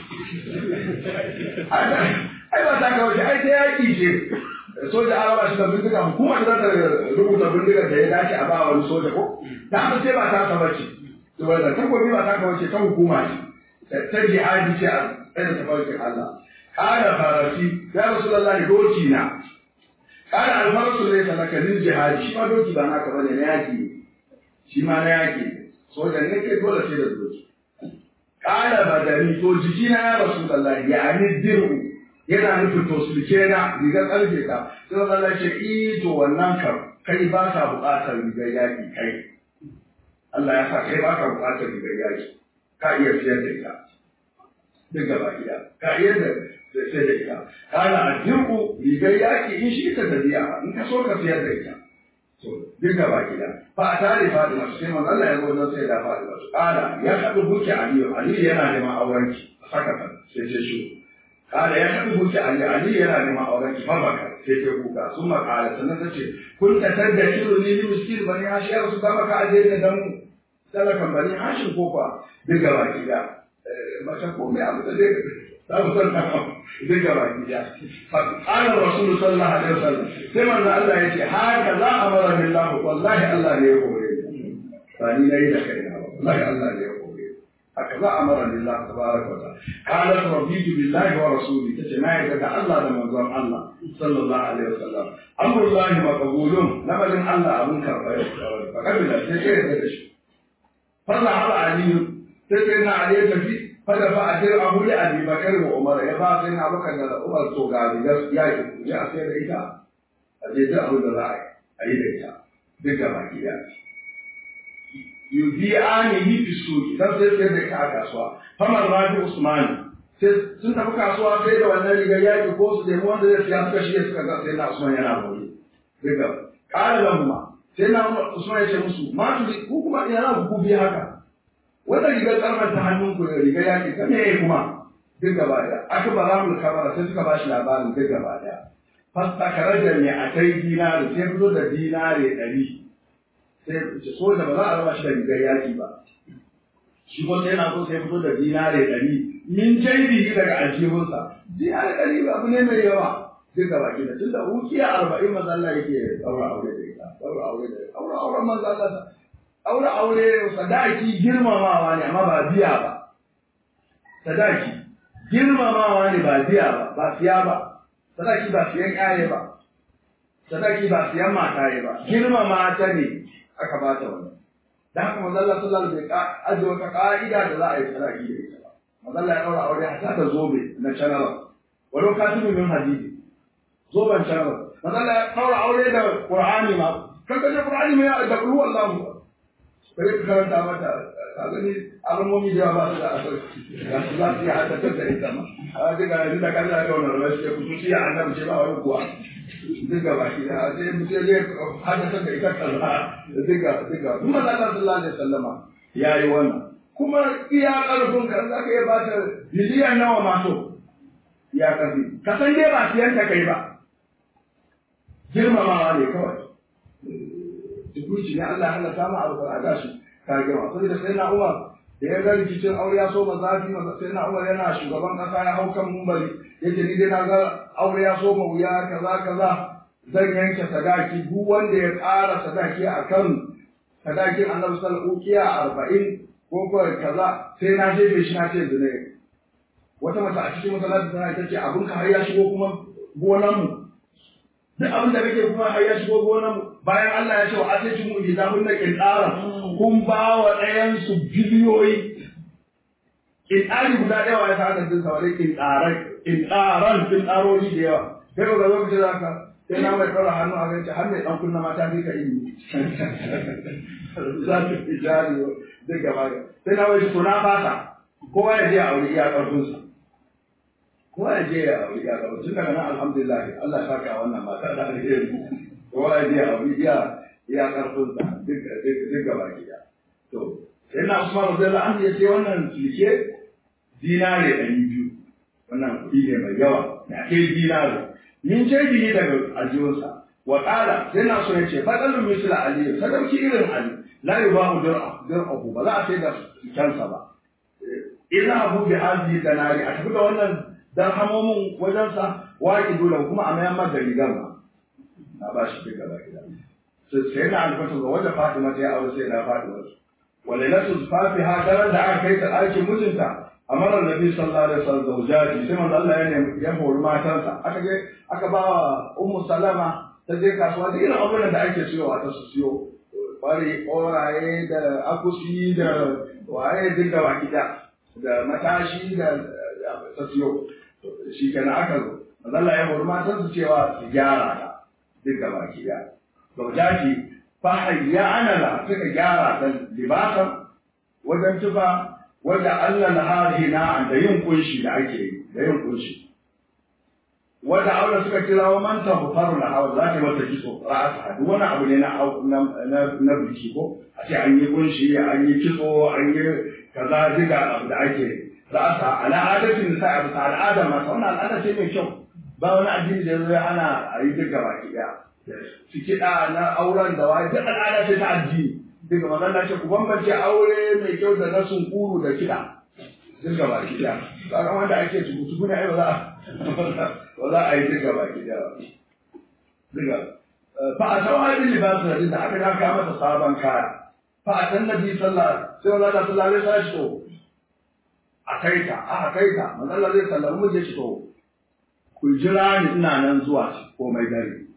ai ba ta gaba ce ai ta yaki ce soja an raba shi da bindiga hukuma da ta rubuta bindiga da ya dace a ba wani soja ko da haka sai ba ta saba ce saboda takobi ba ta gaba ce ta hukuma ce ta jihadi ce a tsaye da tafarkin Allah kana farasi ya rasulullahi doki na kana alfarasu ne sadaka lil jihadi shi ma doki ba naka bane na yaki shi ma na yaki soja ne kai dole sai da doki kana badani to jiki na ya rasulullahi ya ni diru yana nufin to sulke na rigar karfe ka sai Allah ya ce i to wannan kam kai ba ka buƙatar rigar yaki kai Allah ya sa kai ba ka buƙatar rigar yaki ka iya siyar da ita duk gaba gida ka iya da sai da ita kana a dirku rigar yaki in shi ta tafiya in ka so ka siyar da ita to duk gaba gida fa a tare Fatima sai manzo Allah ya zo don sai da Fatima kana ya haɗu buki Aliyu Aliyu yana neman aurenki a saka ta sai ce shi kana ya haɗu buki Aliyu Aliyu yana neman aurenki fa baka sai ta kuka sun makala sannan ta ce kun ta tadda kiru ni miskin bani hashiyar su kama ka aje da dan talakan bani hashin ko fa duk gaba gida mace ko mai abu da zai za mu san kan zai gaba gida qala rasulu sallallahu alaihi wasallam sai manzo Allah yace haka za a mara billah wallahi Allah ne ya kore ba ni nayi da kai ba wallahi Allah ne ya kore haka za a mara billah tabaraka wa ta'ala qala rabbitu billahi wa rasuli tace na yarda da Allah da manzon Allah sallallahu alaihi wasallam amrullahi maqbulun lamarin Allah abun karba ya fa kabila sai ya yarda da shi fa za aliyu sai sai na ali ya tafi fada fa a jira abu da abi bakar wa umar ya ba sai na bakar da umar to ga rigar ya yi ya sai da ita a je duk abin da za a yi da ita duk gaba gida yubi ani yi fi su dan sai sai da ita a kasuwa famar rabi usmani sai sun tafi kasuwa sai da wannan rigar yaki ko su nemi wanda zai siya suka shige suka ga sai na usman yana gobe duk gaba ƙara lamma sai na usman ya ce musu ma ku kuma ina ku biya haka wannan rigar karfar ta hannun ku da rigar yaƙi ta me kuma duk gaba ɗaya aka ba za mu kamara sai suka ba shi labarin duk gaba ɗaya fastakar da ne a kai dinari sai fito da dinari ɗari sai ce so da ba za a raba shi da rigar yaƙi ba shi ko sai na so sai fito da dinari ɗari min jaibi daga aljihunsa dinari ɗari ba abu ne mai yawa duk gaba ɗaya tun da hukiya arba'in maza Allah yake ɗaura aure da ita ɗaura aure da ita ɗaura auren maza Allah aure aure sadaki girmamawa ne amma ba biya ba sadaki girmamawa ne ba biya ba ba siya ba sadaki ba siyan yaye ba sadaki ba siyan mataye ba girmama ta ne aka ba ta wani da haka manzo Allah sallallahu alaihi wasallam bai ajiye wata ka'ida da za a yi sadaki da ita ba manzo Allah ya daura aure hatta da zobe na canara walau katibu min hadidi zoben canara manzo Allah ya daura aure da Qur'ani ma kaga da Qur'ani mai da kullu Allahu sai ka karanta mata ka gani alamomi da ba su da asali ga su za su yi haddatar da ita ma a duka yanzu da kan da wannan rashi ya kusa shi annabi ce ba wani kuwa duka ba shi da sai mutum zai haddatar da ita kaza duka duka kuma da Allah sallallahu alaihi wasallama yayi wannan kuma iya karfin ka za ka iya ba ta biliyan nawa ma so ya karfi ka san dai ba siyan ta kai ba girmamawa ne kawai tukunci ne Allah halatta ma abu a gashi ka gama saboda sai na Umar da ya ga rikicin aure ya so ma zafi ma sai na Umar yana shugaban kasa ya hau kan mumbari yace ni dai na ga aure ya so ma wuya kaza kaza zan yanke sadaki duk wanda ya ƙara sadaki akan sadakin Annabi sallallahu alaihi arba'in ko ko kaza sai na jefe shi na ce zine wata mace a cikin masallaci tana ta ce abin ka har ya shigo kuma gonan mu duk abin da kake kuma har ya shigo gonan mu bayan Allah ya ce wa atati mu idza kunna qintara kun ba wa ɗayan su biliyoyi qintari guda ɗaya wa ya sa din sa wani qintaran qintaran qintarori da yawa kai ga lokacin da ka sai na mai ɗaura hannu a ganci har mai ɗan kunna mata fi ka ilimi za su fi jari duk gaba sai na mai to na fasa kowa ya je a aure iya ƙarfinsa kowa ya je a aure iya ƙarfinsa tun daga nan alhamdulillah Allah ya saka wannan mata da alheri kowa ya je a aure iya iya ƙarfinsa duk gaba gida to sai na Usman radiyallahu anhu ya ce wannan sulke dinare ɗari biyu wannan kuɗi ne mai yawa na kai dinare min ce ne daga aljihunsa wa qala sai na so yace fadalun misla ali sadauki irin ali la yubahu dir'a dir'ahu ba za a sai da kansa ba ina abu bi hadhihi danari a tafi da wannan darhamomin wajensa waki dole kuma a mayan maka rigar ma na ba shi duka ba gida sai na alfatu ga wajen fatima ta yi aure sai na fatima wale na tusfafi ha daren da aka kai ta ɗakin mijinta amara nabi sallallahu alaihi wasallam zawjati sai manzo Allah ya nemi ya hori matansa aka je aka ba ummu salama ta je kasuwa da irin abubuwan da ake siyowa ta su siyo bari koraye da akusi da waye duk da baki da da matashi da ta siyo shi kenan aka zo manzo Allah ya hori matansa cewa su gyara ta duk da baki da zawjati fa hayya ana la suka gyara ta libasan wajen tufa wanda Allah na hari na da yin kunshi da ake yi da yin kunshi wanda aure suka kira wa manta bufaru na hawa za ta mata kitso ra'asa duk wani abu ne na na na biki ko a ce an yi kunshi an yi kitso an yi kaza diga abu da ake ra'asa ala adatin da abu ta al'ada ma wannan al'ada ce mai kyau ba wani addini da zai ana a yi duka baki daya su kiɗa na auren da wani duk al'ada ce ta addini duka magana ce ku bambance aure mai kyau da na sunkuru da kiɗa duka baki daya kaga wanda ake tukutuku ne ai ba za a ba za a yi duka baki daya ba duka fa a tawa bin libasu da da aka daka masa sabon kaya fa a san nabi sallallahu sai wala da sallallahu alaihi wasallam to a kaita a kaita manzo Allah zai sallama mu je shi to ku jira ni ina nan zuwa komai dare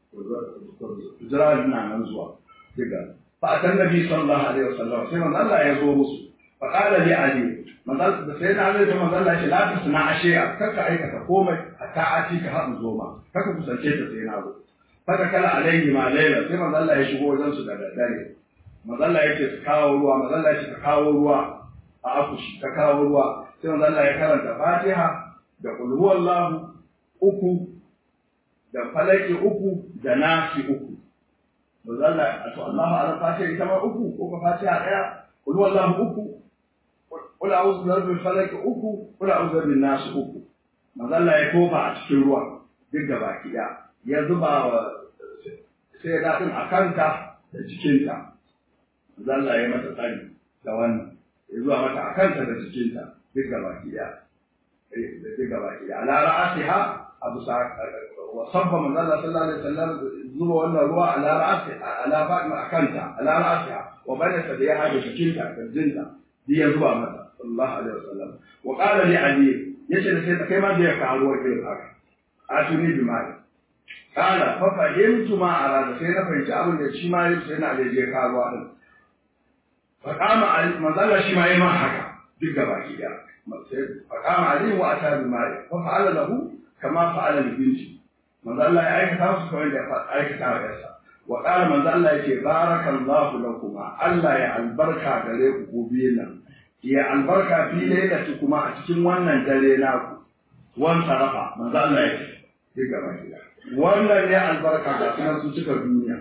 ku jira ni ina nan zuwa diga fa atan nabi sallallahu alaihi wasallam sai manzo Allah ya zo musu fa qala li ali manzo da sai na Ali manzo Allah ya ce la tasna ashiya kaka aikata komai hatta ati ka haɗu zo ma kaka kusance ta sai na zo fa ta kala alaihi ma laila sai manzo Allah ya shigo wajen su da daddare manzo Allah ya ce su kawo ruwa manzo Allah ya ce ka kawo ruwa a akushi ka kawo ruwa sai manzo Allah ya karanta Fatiha da qul huwallahu uku da falaki uku da nasi uku manzo Allah to Allahu ala Fatiha ita ma uku ko ka Fatiha daya qul huwallahu uku qul a'udhu bi rabbil falaq uku qul a'udhu bin nas uku manzo Allah ya kofa a cikin ruwa duk da baki da ya zuba wa sai da din akanta da cikinta manzo Allah ya mata tsari da wannan ya zuwa mata akanta da cikinta duk da baki da duk da baki da ala ra'asiha abu sa wa sabba manzo Allah sallallahu alaihi wasallam zuba wannan ruwa ala ra'asi ala fatima akanta ala ra'asiha wa bada ta da ya hada cikinta kirjinta duk ya zuba mata sallallahu alaihi wasallam wa qala li ali yace da sai kai ma da ya kawo ruwa irin haka atuni bi mai qala fa fahimtu ma arada sai na fahimci abin da shi ma sai na da je kawo ruwa din fa kama ali manzo Allah shi ma yayi ma haka duk gaba ki da fa kama ali wa ata bi mai fa fa'ala lahu kama fa'ala li binti manzo Allah ya aikata su kawai da aikata wa yarsa wa qala manzo Allah yake barakallahu lakuma Allah ya albarka gare ku ku biyu nan ya albarka fi lailati kuma a cikin wannan dare naku wan sarafa manzo Allah yake sai gaba gida wannan ne albarka da sunan su cika duniya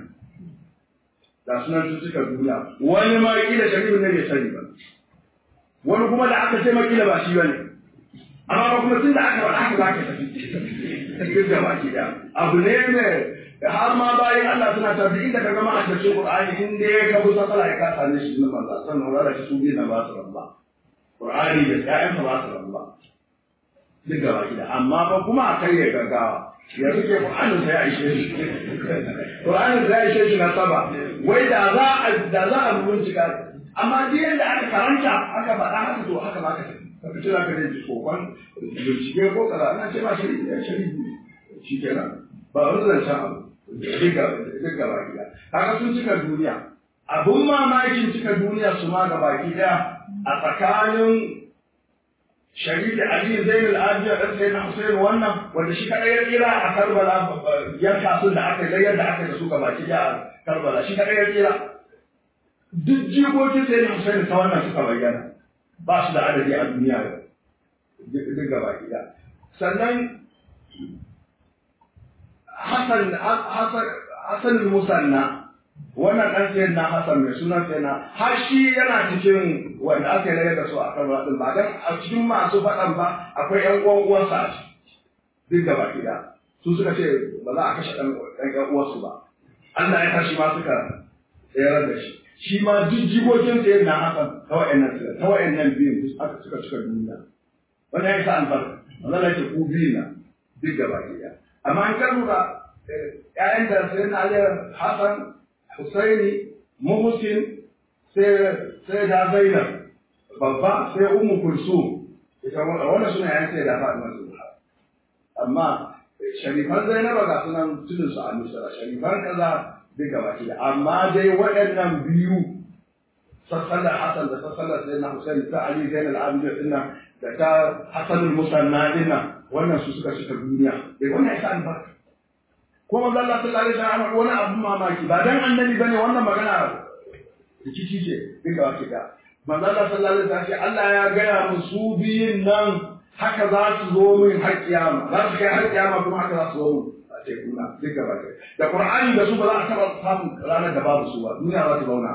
da sunan su cika duniya wani ma kila shari'u ne bai sani ba wani kuma da aka ce ma kila ba shi bane amma ba kuma tun da aka faɗa haka za ka tafi duk gaba gida abu ne mai har ma bayan Allah suna tafi inda ka gama a cikin Qur'ani in dai ka busa sala ya kasa ne shi ne manzo sannan wala shi su na ba su ramba Qur'ani da ƴaƴan ba su ramba duk gaba gida amma fa kuma a kai ya gaggawa ya suke Qur'anin sai ya ishe shi Qur'anin sai ya ishe shi na saba wai da za a da za a bincika amma duk yadda aka karanta aka faɗa haka to haka ba ka tafi ka fice za ka je kokon bincike ko kaza ana ce ba shari'i ya shari'i shi kenan ba wani zancen abu duk gaba gida kaga sun cika duniya abun mamakin cika duniya su ma gaba gida a tsakanin shari'a Ali Zainul Abiya da sai na Hussein wannan wanda shi kadai ya tsira a Karbala yanka sun da aka yi yadda aka yi da su gaba gida a Karbala shi kadai ya tsira duk jigogin sai na Hussein ta wannan suka bayyana ba su da adadi a duniya duk gaba gida sannan Hassan Hassan Musanna wannan ɗan sayan na Hassan mai sunan sai na har shi yana cikin wanda aka yi da su a kan ɗin ba dan a cikin masu faɗan ba akwai ƴan uwan uwansa a ciki duk da baki da su suka ce ba za a kashe ɗan ɗan ƴan uwarsu ba Allah ya tashi ma suka tsayar da shi shi ma duk jigogin sa yana hakan ta wa'annan ta wa'annan biyun duk aka suka cika duniya wannan ya sa albarka wannan ya ce ku biyu na duk gaba ɗaya amma an kan lura ƴaƴan da sai na Ali Hassan Husaini Muhsin sai sai da Zainab babba sai Ummu Kulsum ita wannan suna ƴaƴan sai da Fatima Zuhra amma sharifan Zainab ga sunan tudun su a Misra sharifan kaza duk gaba ɗaya amma dai waɗannan biyu sassalar Hassan da sassalar sai na Husaini ta Ali Zainal Abidin dinnan da ta Hassanul Musanna dinnan wannan su suka cika duniya bai wannan ya sa albarka ko manzo Allah sallallahu alaihi wasallam wani abu mamaki ba dan annabi bane wannan magana rikici ce duka wace da manzo Allah sallallahu alaihi wasallam Allah ya gaya musu biyin nan haka za su zo min har kiyama za su kai har kiyama kuma haka za su zo min a ce kuna duka wace da Qur'ani da su ba za a taba samun ranar da babu su ba duniya za ta zauna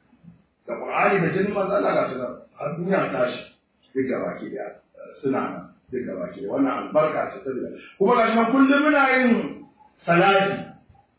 da Qur'ani da jinin manzo Allah ga su har duniya ta tashi duka wace da suna nan duka wace wannan albarka ce ta kuma ga shi kullum muna yin salati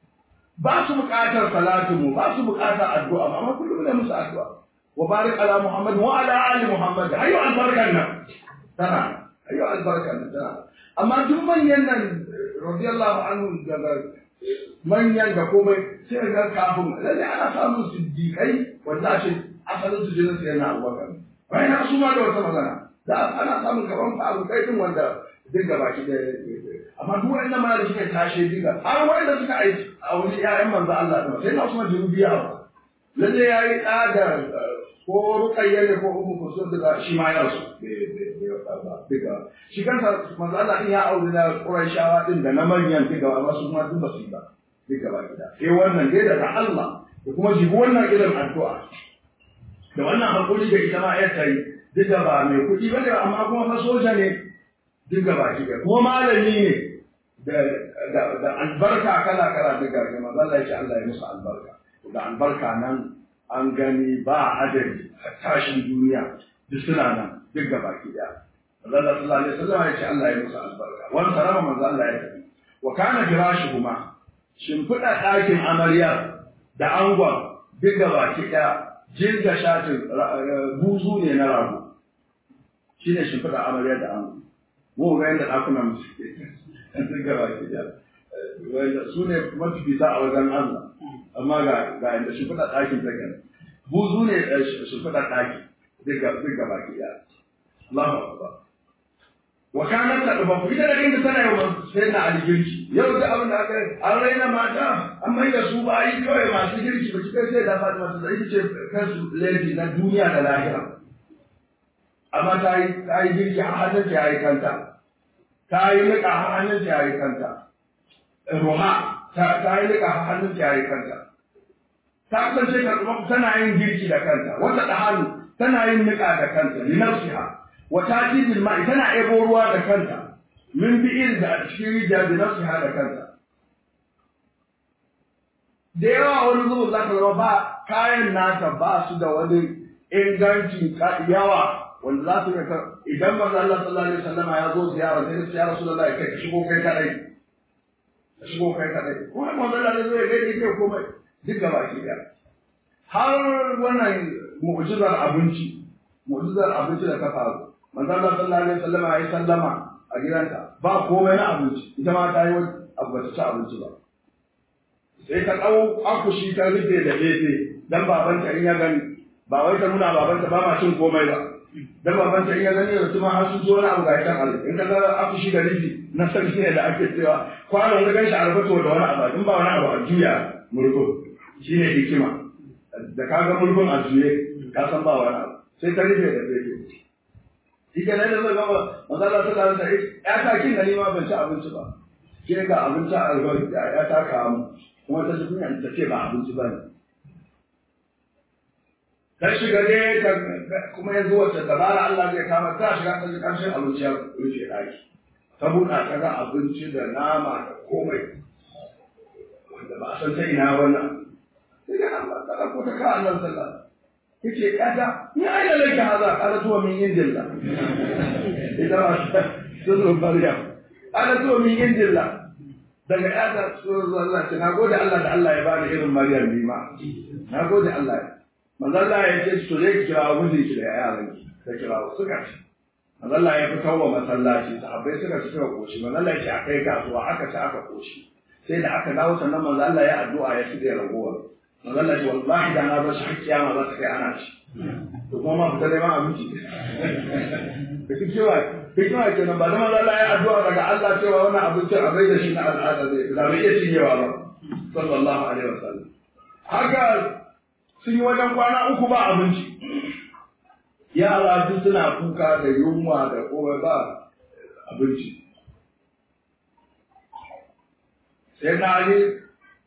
ba su buƙatar salatinmu ba su buƙatar addu'a amma kullum ne musu addu'a wa barik ala muhammad wa ala ali muhammad ayyo albarkan nan tana ayyo albarkan nan tana amma duk manyan nan radiyallahu anhu daga manyan da komai sai ga kafin lalle ana samun siddiqai wanda ce asalin su jinin sai na abubakar bayan su ma da wata magana da ana samun gaban farukai din wanda duk gaba ki da amma duk wanda ma da suka tashe diga har wanda suka aiki a wani ƴaƴan manzo Allah da sai na Usman Jirubiya ba lalle yayi da da ko ruqayya ne ko ummu kusur da shi ma ya su diga shi kansa manzo Allah din ya aure da Qurayshawa din da na manyan diga amma su ma duk basu ba diga ba gida eh wannan dai daga Allah da kuma jibi wannan irin addu'a da wannan hakuri da ita ma ya tayi diga ba mai kuɗi ba ne amma kuma fa soja ne duk gaba ki da kuma malami ne da da albarka kala kala duk ga manzo Allah ya Allah ya musu albarka da albarka nan an gani ba adadi a tashin duniya duk suna nan duk gaba ki da Allah sallallahu alaihi wasallam ya ce Allah ya musu albarka wani sarama manzo Allah ya tafi wa kana firashuhuma shimfiɗa ɗakin amarya da angon duk gaba ki da jirga shatin buzu ne na rago shine shimfiɗa amarya da angon mu ga yadda ɗakunan mu suke sun gaba ke da su ne mafifita a wajen Allah amma ga ga yadda shi fada ɗakin ta gani buzu ne shi fada ɗaki duk gaba ke da Allahu akbar wa kana ta ba ku ita da inda tana yau sai na aljirki yau da abin da aka an raina mata an mai da su bayi kawai masu girki ba kai sai da Fatima ta ita ce kansu lady na duniya da lahira amma ta yi ta yi girki a hannun ta yi kanta ta yi niƙa a hannun ta yi kanta ruha ta yi niƙa a hannun ta yi kanta ta kasance karɓar tana yin girki da kanta wata da hannu tana yin niƙa da kanta linafsiha wa tajidil ma'i tana ebo ruwa da kanta min bi'ir da cikin rijiya da nafsiha da kanta da yawa wani zuba za ka zama ba kayan nata ba su da wani ingancin yawa wanda za su ga idan manzo Allah sallallahu alaihi wasallam ya zo ziyara sai ya Rasulullahi kai ka shigo kai kadai ka shigo kai kadai ko manzo Allah ya zo ya gaida kai komai duk gaba ki da har wannan mu'jizar abinci mu'jizar abinci da ta faru manzo Allah sallallahu alaihi wasallam ya yi sallama a gidanta ba komai na abinci ita ma ta yi wani abu ba ta ci abinci ba sai ta ɗau akushi ta rufe da gefe dan babanta in ya gani ba wai ta nuna babanta ba ma cin komai ba dan babanta in ya gani da tuma har sun zo wani abu ga kan Allah in ka ga akushi da rufi na sarki ne da ake cewa kwano da ganshi a rubuto da wani abu in ba wani abu a juya murko shine hikima da ka ga mulkun a juye ka san ba wani abu sai ta rufe da gefe shi ke nan da zai gaba maza Allah ta lalata ya ta kin gani ma ban ci abinci ba ke ga abinci a albarki ya ta kawo mu kuma ta ji kunya ta ce ba abinci ba ne ta shiga ne kuma yanzu wacce dabara Allah zai kama ta shiga ta ji ƙarshen abinci ya rufe ɗaki ta buɗa ta ga abinci da nama da komai wanda ba a san ta ina wannan sai ga Allah ta ɗauko ta ka Allah sallah yace kada ni aina laka hada qala tuwa min indillah ida sirru maryam qala tuwa min indillah daga yada tsoron Allah ce na gode Allah da Allah ya bani irin Maryam ni ma na gode Allah manzo Allah ya ce to zai kira mijin ki da yaran ki ta kira suka ci manzo Allah ya fitar wa masallaci sahabbai suka ci suka koshi manzo Allah ya ce akai kasuwa aka ci aka koshi sai da aka dawo sannan manzo Allah ya addu'a ya shirya ragowar manzo Allah ya ce wallahi da na bar shi har kiyama za ta kai ana ci to kuma ma fita neman abinci da duk cewa hikima kenan ba zama Allah ya addu'a daga Allah cewa wannan abincin a bai da shi na al'ada zai da bai iya cinyewa ba sallallahu alaihi wasallam haka sun yi wajen kwana uku ba abinci yara duk suna kuka da yunwa da komai ba abinci sai na yi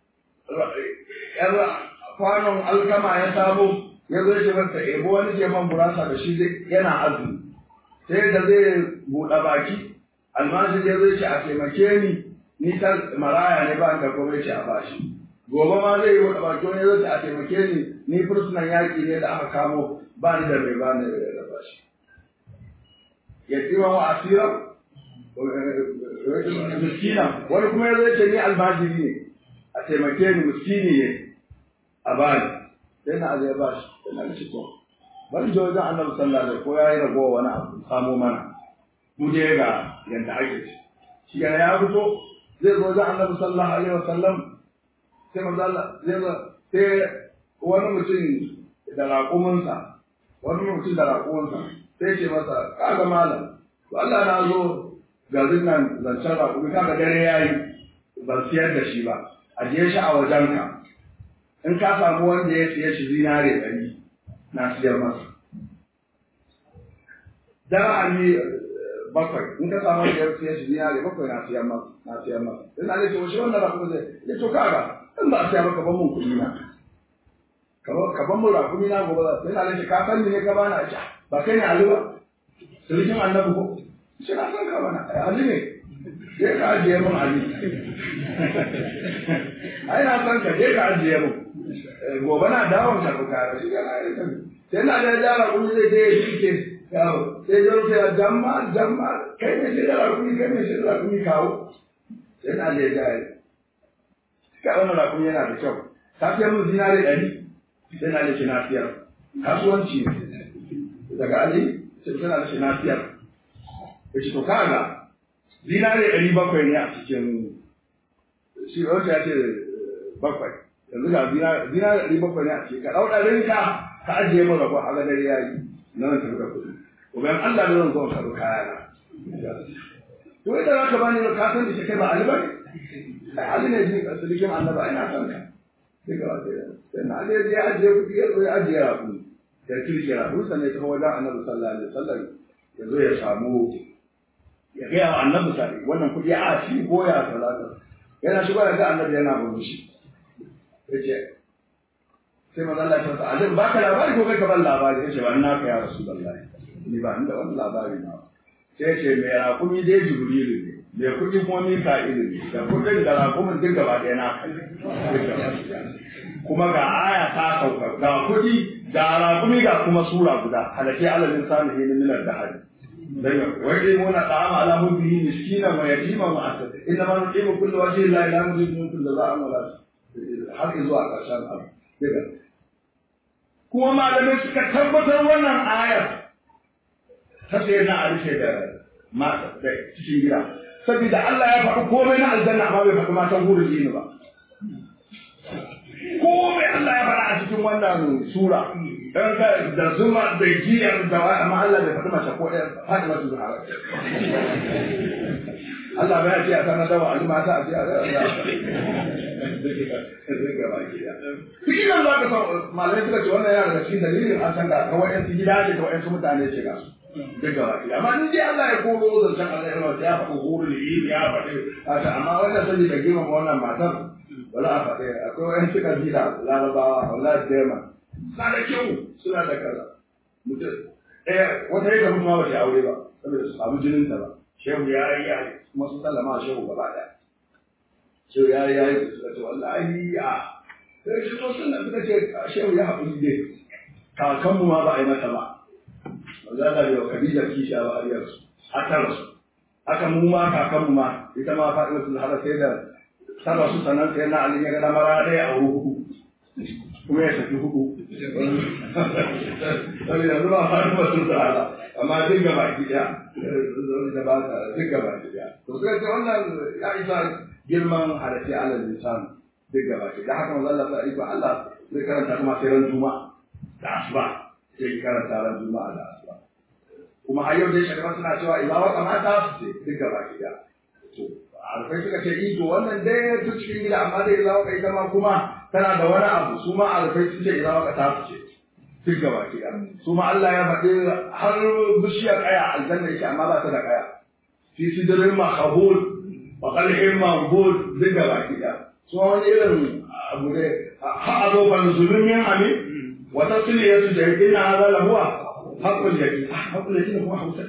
kwanon alkama ya samu ya zo ce masa ebo wani ke man gurasa da shi yana azumi sai da zai buɗe baki almashi ya zai ce a taimake ni ni ta maraya ne ba da kuma ce a bashi gobe ma zai yi buɗe baki wani zai ce a taimake ni ni fursunan yaƙi ne da aka kamo ba ni da mai ba ni da bashi ya tsira wa asira miskina wani kuma ya zai ce ni almajiri ne a taimake ni miskini ne a bani sai na azai ba shi sai na shi to bari je wajen annabi sallallahu alaihi ko yayi ragowa wani abu samo mana mu je ga yanda ake ci shi yana ya fito zai zo wajen annabi sallallahu alaihi wasallam sai manzo Allah zai zo sai wani mutum da raƙuminsa wani mutum da raƙuminsa sai ce masa kaga malam to Allah na zo garin nan zancen raƙumi kaga dare yayi ban siyar da shi ba ajiye shi a wajenka in ka samu wanda ya siya shi zinare ɗari na siyar masa dirhami bakwai in ka samu wanda ya siya shi zinare bakwai na siyar masa na siyar masa in na ce shi wannan rakumi zai ya to kaga in ba a siya maka ban mun kuɗi na ka ban mun rakumi na gobe za sai na ce ka san ne ka bani a ci ba kai ne Ali ba sirkin annabi ko shi na san ka bana Ali ne sai ka ajiye mun Ali ai na san ka je ka ajiye mun gobe na dawon ka ku kare shi kana yi kan sai na da jara kun zai je shi ke yawo sai jo sai jamma jamma kai ne shi da rakumi kai ne shi da rakumi kawo sai na da jara ka wannan rakumi yana da kyau ka fiye mun zinare ɗari sai na da shi na siyar kasuwanci ne daga ali sai tana da shi na siyar ya ce to kaga zinare ɗari bakwai ne a cikin shi wata ya ce bakwai yanzu ga zina da ɗari bakwai ne a ce ka ɗau ɗarin ka ka ajiye mu rabu a ga dare ya yi na nan tafi da kuɗi ko bayan Allah da zan zo ka zo kaya na to idan aka bani ka san da shi kai ba Ali ba ai Ali ne ji silikin annaba ina san ka sai ga wata sai na Ali ya ajiye kuɗi ya zo ya ajiye rabu da kirki rabu sannan ya kawo wajen annabi sallallahu alaihi wasallam ya zo ya samu ya gaya wa annabi sallallahu wannan kuɗi a ci goya talata yana shigo da ga annabi yana murmushi yace sai manzo Allah ya ce ajin baka labari ko kai ka ban labari yace ba ina ka ya rasulullahi ni ba inda wannan labari na sai yace me rakumi dai jibrilu ne me kudi kuma mika'ilu ne da kudin da rakumin duk gaba ɗaya na kai kuma ga aya ta sauka ga kudi ga rakumi ga kuma sura guda halake alalin salihin min al-dahari ويطعمون الطعام على حبه مسكينا ويتيما واسيرا انما نطعم كل وجه الله لا نريد منكم جزاء ولا har zuwa ƙarshen abu kuma malamai suka tabbatar wannan ayar ta sai na alishe da mata da cikin gida saboda Allah ya faɗi komai na aljanna amma bai faɗi matan gurin jini ba komai Allah ya faɗa a cikin wannan sura dan ka da zuma da giyar da wa amma Allah bai faɗi mace ko ɗaya faɗi masu zuwa Allah bai ce a sanar da wa alima ta a ce a Cikin nan za ka san malamai suka ce wannan yana daga cikin dalilin an san ga kawai yan gida ce kawai yan mutane ce ga su. Duk gaba ɗaya. Amma in dai Allah ya koro zancen Allah ya rawa ya faɗi huru da yi ya faɗi haka amma wannan sani da girmama wannan matar wala a faɗi akwai wayan suka jira larabawa wallahi dema suna da kyau suna da kaza. Mutum ɗaya wata yi da mutum ma ba ta aure ba saboda su samu jinin ta ba. Shehu ya yi ya kuma sun sallama shehu gaba ɗaya. Shehu ya yi ya yi suka ce wallahi a sai shi to sun suka ce shehu ya haƙuri dai kakanmu ma ba a yi mata ba. Maza da yau Khadija kisha ba a yi su. Haka rasu. Haka mu ma kakanmu ma ita ma faɗi wasu har sai da saba su sannan sai na alin ya ga mara ɗaya a hudu kuma ya tafi hudu wani yanzu ba faru ba sun tsara amma duk gaba ki ɗaya da ba ta duk gaba ki ɗaya to suka ce wannan ya isa girman harafi alal lisan duk gaba ki da haka manzo Allah ta iko Allah zai karanta kuma sai ran juma'a da asuba sai karanta ran juma'a da asuba kuma har yau dai shagaba suna cewa idan waka mata su ce duk gaba ki ɗaya to alfai suka ce ito wannan dai ta cikin gida amma dai idan waka ita ma kuma tana da wani abu su ma alfai su ce idan waka ta su ce duk gaba ki ɗaya su ma Allah ya faɗi har bishiyar kaya aljanna yake amma ba ta da kaya fi sidrin mahbul wa qalhin mahbul duk gaba ki ɗaya su ma wani irin abu ne ha a zo ban zulumin ami wa tasliyatu jahidina hadha lahuwa haqqul yaqin haqqul yaqin kuma hausa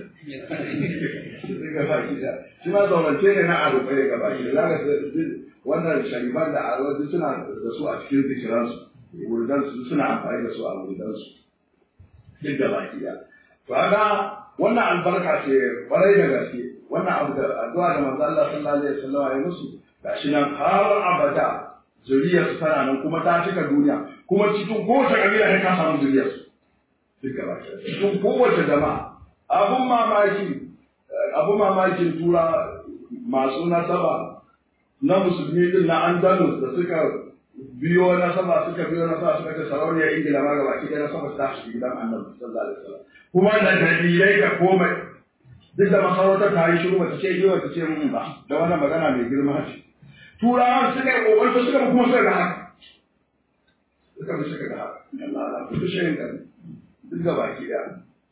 shi ma zaurance ne na abu bai gaba shi za ka wannan shariban da arwazi suna da su a cikin zikiransu wurdansu suna amfani da su a wurdansu duk da baki da to haka wannan albarka ce kwarai da gaske wannan abu da addu'a da manzo Allah sallallahu alaihi wasallam ya musu gashi nan har abada zuriyar su tana nan kuma ta cika duniya kuma cikin kowace kabila ne ka samu zuriyar su duk da baki cikin kowace jama'a abun mamaki abun mamakin tura masu nasaba na musulmi din na andalus da suka biyo nasaba suka biyo nasaba suka ce sarauniyar ingila ma gaba ki da nasaba ta shi gidan annabi sallallahu alaihi wasallam kuma da dalilai da komai duk da masarautar ta yi shiru bata ce yi bata ce mun ba da wannan magana mai girma ce turawan suka yi kokarta suka kuma suka ga haka suka bi suka ga haka Allah Allah ku shi kan duk da baki da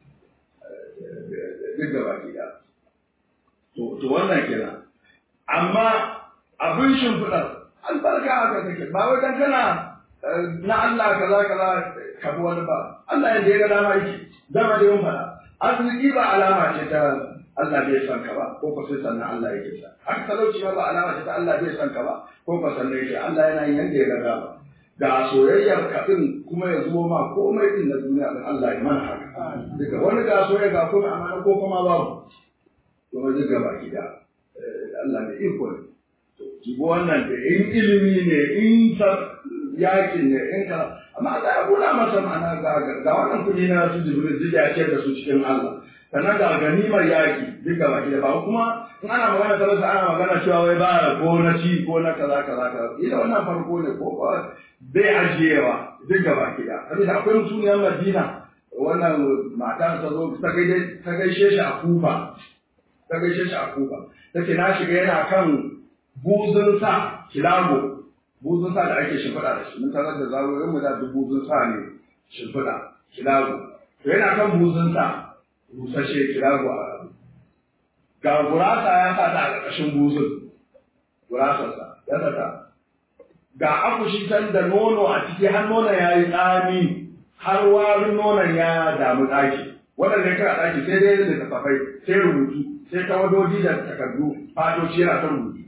duk da baki da to to wannan kenan amma abin shimfiɗar albarka haka take ba wai dan kana na Allah kaza kaza ka bi wani ba Allah yanda ya ga dama yake dama da yawan fada arziki ba alama ce ta Allah bai san ka ba ko ko sai sannan Allah yake sa haka talauci ma ba alama ce ta Allah bai san ka ba ko ko sannan yake Allah yana yin yanda ya ga dama ga soyayyar ka din kuma ya zo ma komai din na duniya din Allah ya mana haka daga wani ga soyayya ga komai amma ko kuma babu kuma duk gaba gida Allah ne iko ne jibo wannan da in ilimi ne in ta yakin ne in ka amma da ya kula masa ma'ana ga ga wannan kudi na su jibril zai ya ce da su cikin Allah sannan ga ganimar yaki duk gaba da ba kuma in ana magana ta rasa ana magana cewa wai ba ko na ci ko na kaza kaza kaza ila wannan farko ne ko ba bai ajiyewa duk gaba da saboda akwai mutuniyar Madina wannan mata ta zo ta gaishe shi a Kufa ta gaishe shi a Kufa take na shiga yana kan buzun sa kilago buzun sa da ake shimfiɗa da shi mun tarar da zarorin mu da duk buzun sa ne shimfiɗa kilago to yana kan buzun sa busashe kilago a ga gurasa ya sa ta a ƙarƙashin buzun gurasarsa ya sa ta ga akushi can da nono a ciki har nonon ya yi tsami har warin nonon ya damu ɗaki waɗanda ya kira ɗaki sai dai da tafafai sai rubutu sai tawadoji da takardu fadoci yana ta rubutu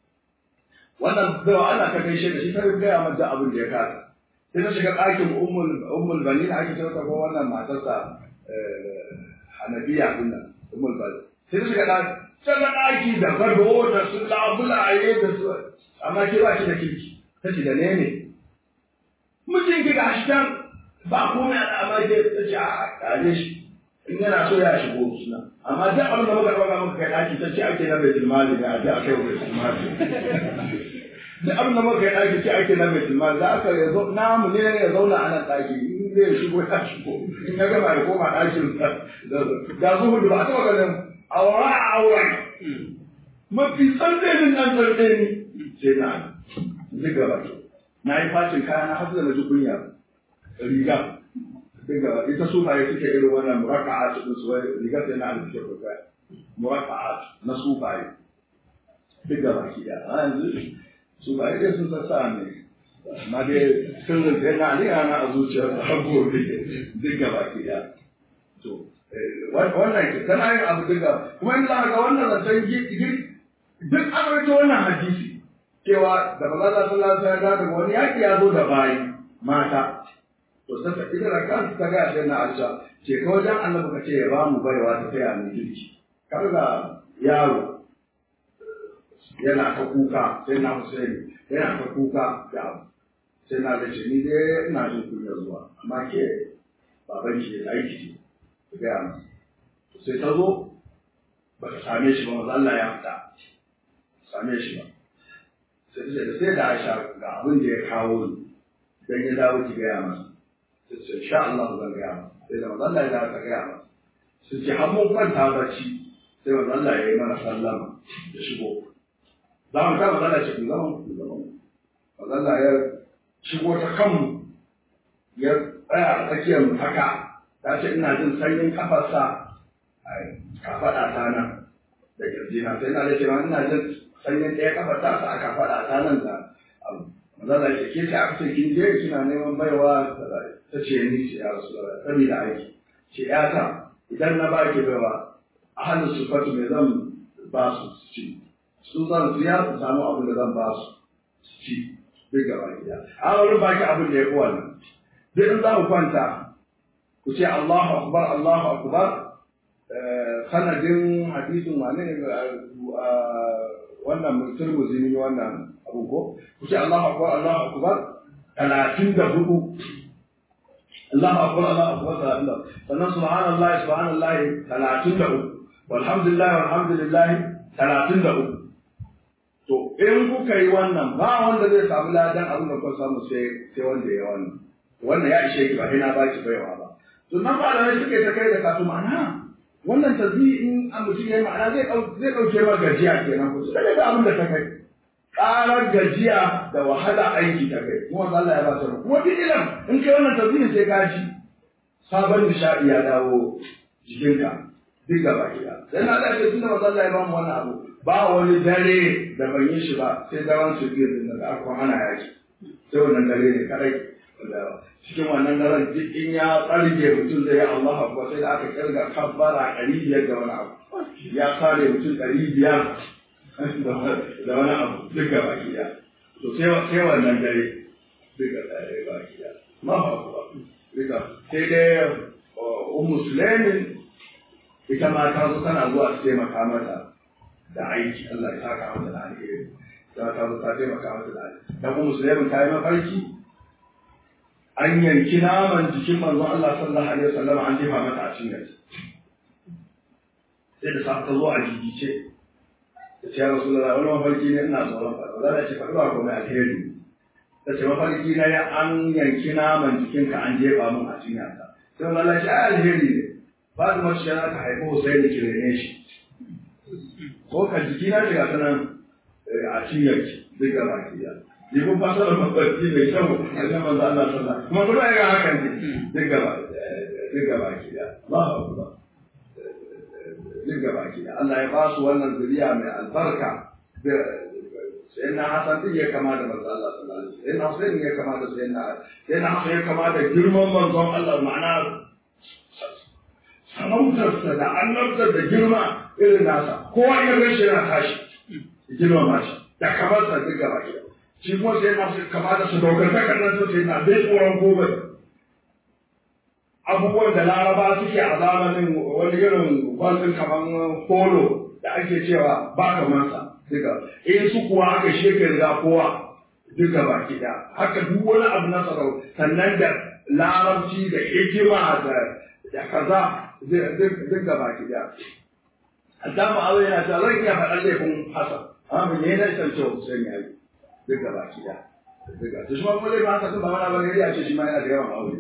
wannan baiwa ana ta gaishe da shi ta gaya mata abin da ya kasa sai ta shiga ɗakin ummul ummul bani da ake cewa ko wannan matarsa hanabiya din nan ummul bani sai ta shiga ɗaki can na ɗaki da gado da su labulaye da su amma ke ba shi da kirki ta ce da ne ne mijinki ga shi can ba komai a amma ke ta ce a ƙare shi in yana so ya shigo suna amma duk abin da muka ɗauka muka kai ɗaki ta ce ake na bai tilmali ne a ji a kai bai tilmali duk abin da muka kai ɗaki ce ake na bai tilmali za aka ya zo namu ne ya zauna a nan ɗaki in zai shigo ya shigo in ya gama ya koma ɗakin ga zuhudu ba a taɓa ganin aura a auren mafi tsandanin nan tsandani sai na duk gaba na yi fashin kaya na hasu da na ji kunya riga daga ita sufaye suke irin wannan muraka'a cikin su wai rigar sai na alfiya ko kai muraka'a na sufaye duk da baki da a yanzu sufaye dai sun sassa ne amma dai sirrin sai na aliya na a zuciyar da har gobe duk da baki da to wannan ke tana yin abu duka kuma in za ga wannan zancen gir duk an rage wannan hadisi cewa da maza za su lafiya daga wani yaƙi ya zo da bayi mata to sai ta ita da kanta ta ga shi na Aisha ce ka wajen Annabi ka ce ya ba mu baiwa ta taya mu girki kaga yaro yana ta kuka sai na Hussein yana ta kuka da abu sai na da ce ni dai ina jin kunya zuwa amma ke baban ki da aiki ce ku gaya masa to sai ta zo ba ta same shi ba maza Allah ya fita same shi ba sai ta ce sai da Aisha ga abin da ya kawo ni dan ya dawo ki gaya masa sai ce insha Allah zan gaya masa sai da maza Allah ya dawo ka gaya masa sai ce har mun kwanta bacci sai maza Allah ya yi mana sallama da shigo za mu ta maza Allah ce ku zama ku zama maza Allah ya shigo ta kanmu ya tsaya a tsakiyar mu haka ta ce ina jin sanyin kafarsa a kafaɗa ta nan da kirjina sai ina da cewa ina jin sanyin ɗaya kafar ta sa a kafaɗa ta nan da abu mazala ce ke ce aka ce kin je kina neman baiwa ta ce ni ce ya rasu da saboda aiki ce ya ta idan na ba ki baiwa a hannun su fatu me zan ba su su ci su zan su ya su samu abin da zan ba su su ci duk gaba gida a wani baki abin da ya fi wannan duk in za mu kwanta ku ce Allahu akbar Allahu akbar sanadin hadisin wane ne wannan turmuzi ne wannan abu ko ku ce Allahu akbar Allahu akbar talatin da hudu Allahu akbar Allahu akbar talatin da sannan subhanallah subhanallah talatin da uku walhamdulillah walhamdulillah talatin da uku to in kuka yi wannan ba wanda zai samu ladan abin da kuka samu sai sai wanda ya wannan wannan ya ishe ki ba ina ba ki baiwa ba to nan ba da suke ta kai da kasu ma'ana wannan tazi in an mutum yayi ma'ana zai zai dauke ma gajiya kenan ko sai da abin da ta kai ƙarar gajiya da wahala aiki ta kai kuma Allah ya ba ta kuma duk ilan in kai wannan tazi sai ka ji sabon nishadi ya dawo jikinka duk gaba gida sai na da ce tunda Allah ya ba mu wannan abu ba wani dare da ban yi shi ba sai daren su biyu din da aka hana yaki sai wannan dare ne kadai cikin wannan daren duk in ya tsarge mutum zai yi Allah akbar sai da aka kirga kabbara ɗari biyar da wani abu ya kare mutum ɗari biyar da wani abu duk gaba gida to sai wannan dare duk gaba gida ma ba kuwa duka sai dai ummu sulaimin ita ma ta zo tana zuwa su taimaka mata da aiki Allah ya saka mata da alheri ta ta zo ta taimaka mata da alheri dan ummu sulaimin ta yi mafarki an yanki naman jikin manzon Allah sallallahu alaihi wasallam an jefa mata a cikin gaji sai da sa ta zo a jijice ta ce ya rasulullahi wani mafarki ne ina tsoron faɗa za ta ce faɗi ba komai alheri ta ce mafarki na ya an yanki naman jikinka an jefa min a cikin yasa sai wani Allah ce ai alheri ne ba da mace yana ka haifi Hussein da kirene shi ko ka jiki na shiga sanan a cinyar ki duk gaba ki ya yi kun fasa da mafarki mai kyau a kan manzo Allah sallallahu kuma kuma ya hakan ne duk gaba duk gaba ki ya Allahu akbar duk gaba ki ya Allah ya ba su wannan zuriya mai albarka sai na Hassan din ya kama da manzo Allah sallallahu alaihi wasallam sai na Hussein ya kama da sai na sai na Hassan ya kama da girman manzon Allah ma'ana sarautarsa da annabtar da girma irin nasa kowa ya gan shi yana tashi girma ma shi da kamar sa duk gaba ki shi kuma sai na Hussein kama da su daukar takardar su sai na bai tsoron gobe abubuwan da laraba suke a zamanin wani irin gwalin kamar polo da ake cewa ba kamar sa duka in su kuwa aka sheke riga kowa duka baki da haka duk wani abu na tsaro sannan da larabci da hikima da da kaza duka baki da Adamu Allah yana cewa zan iya faɗan laifin Hassan amma me ne san cewa Hussein ya yi duka baki da duka to shi ma kuma laifin Hassan ba wani bane ya ce shi ma yana da yawan aure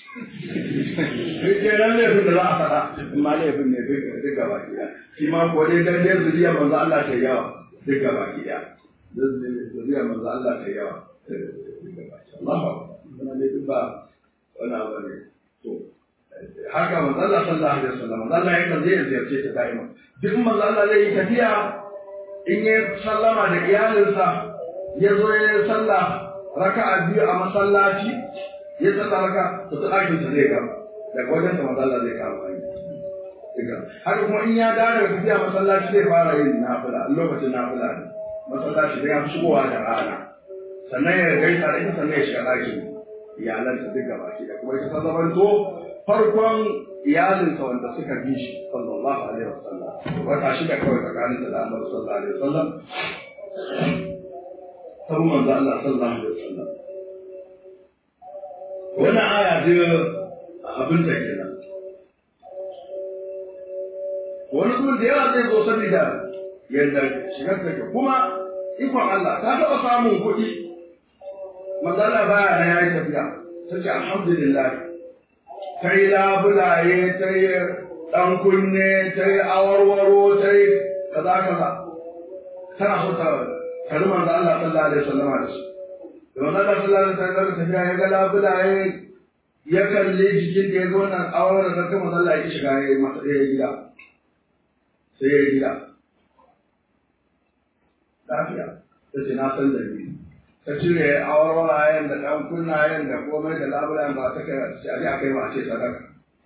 Ke nan laifin da za a faɗa in ma laifin ne duka baki da shi ma ko dai dan dai zuriya manzo Allah ta yawa duka baki da zuriya manzo Allah ta yawa duka baki Allah ba ne duk ba wani abu ne to haka manzo Allah sallallahu alaihi wasallam manzo Allah yakan zai ziyarce ta daima duk manzo Allah zai yi tafiya in ya sallama da iyalinsa ya zo ya yi sallah raka'a biyu a masallaci ya sallah raka to ta ɗakin sa zai gama daga wajen sa manzo Allah zai kama hanya haka kuma in ya dawo daga tafiya masallaci zai fara yin nafila lokacin nafila ne masallaci zai fi shigowa da rana sannan ya gaisa da ita sannan ya shiga ɗakin iyalansa duk gaba da kuma ita ta zamanto farkon iyalinsa wanda suka bi shi sallallahu alaihi wasallam wata shida kawai tsakanin da Annabi sallallahu alaihi wasallam ta manzo Allah sallallahu alaihi wasallam wannan aya ce abin ta kenan wani kuma da yawa zai zo saboda yadda shigar take kuma ikon Allah ta taɓa samun kuɗi manzala baya na yayi tafiya ta ce alhamdulillah ta yi labulaye ta yi ɗan kunne ta yi awarwaro ta yi kaza kaza tana so ta kari manzo Allah sallallahu alaihi wasallam da shi da manzo Allah sallallahu alaihi wasallam tafiya ya ga labulaye ya kalle jikin da ya zo nan awarwaro da ta manzo Allah ya shiga ya yi masa ya gida sai ya gida lafiya ta ce na san da ni ta cire awarwarayen da ɗan kunnayen da komai da labulayen ba ta kai a ce a kai ba a ce sadaka.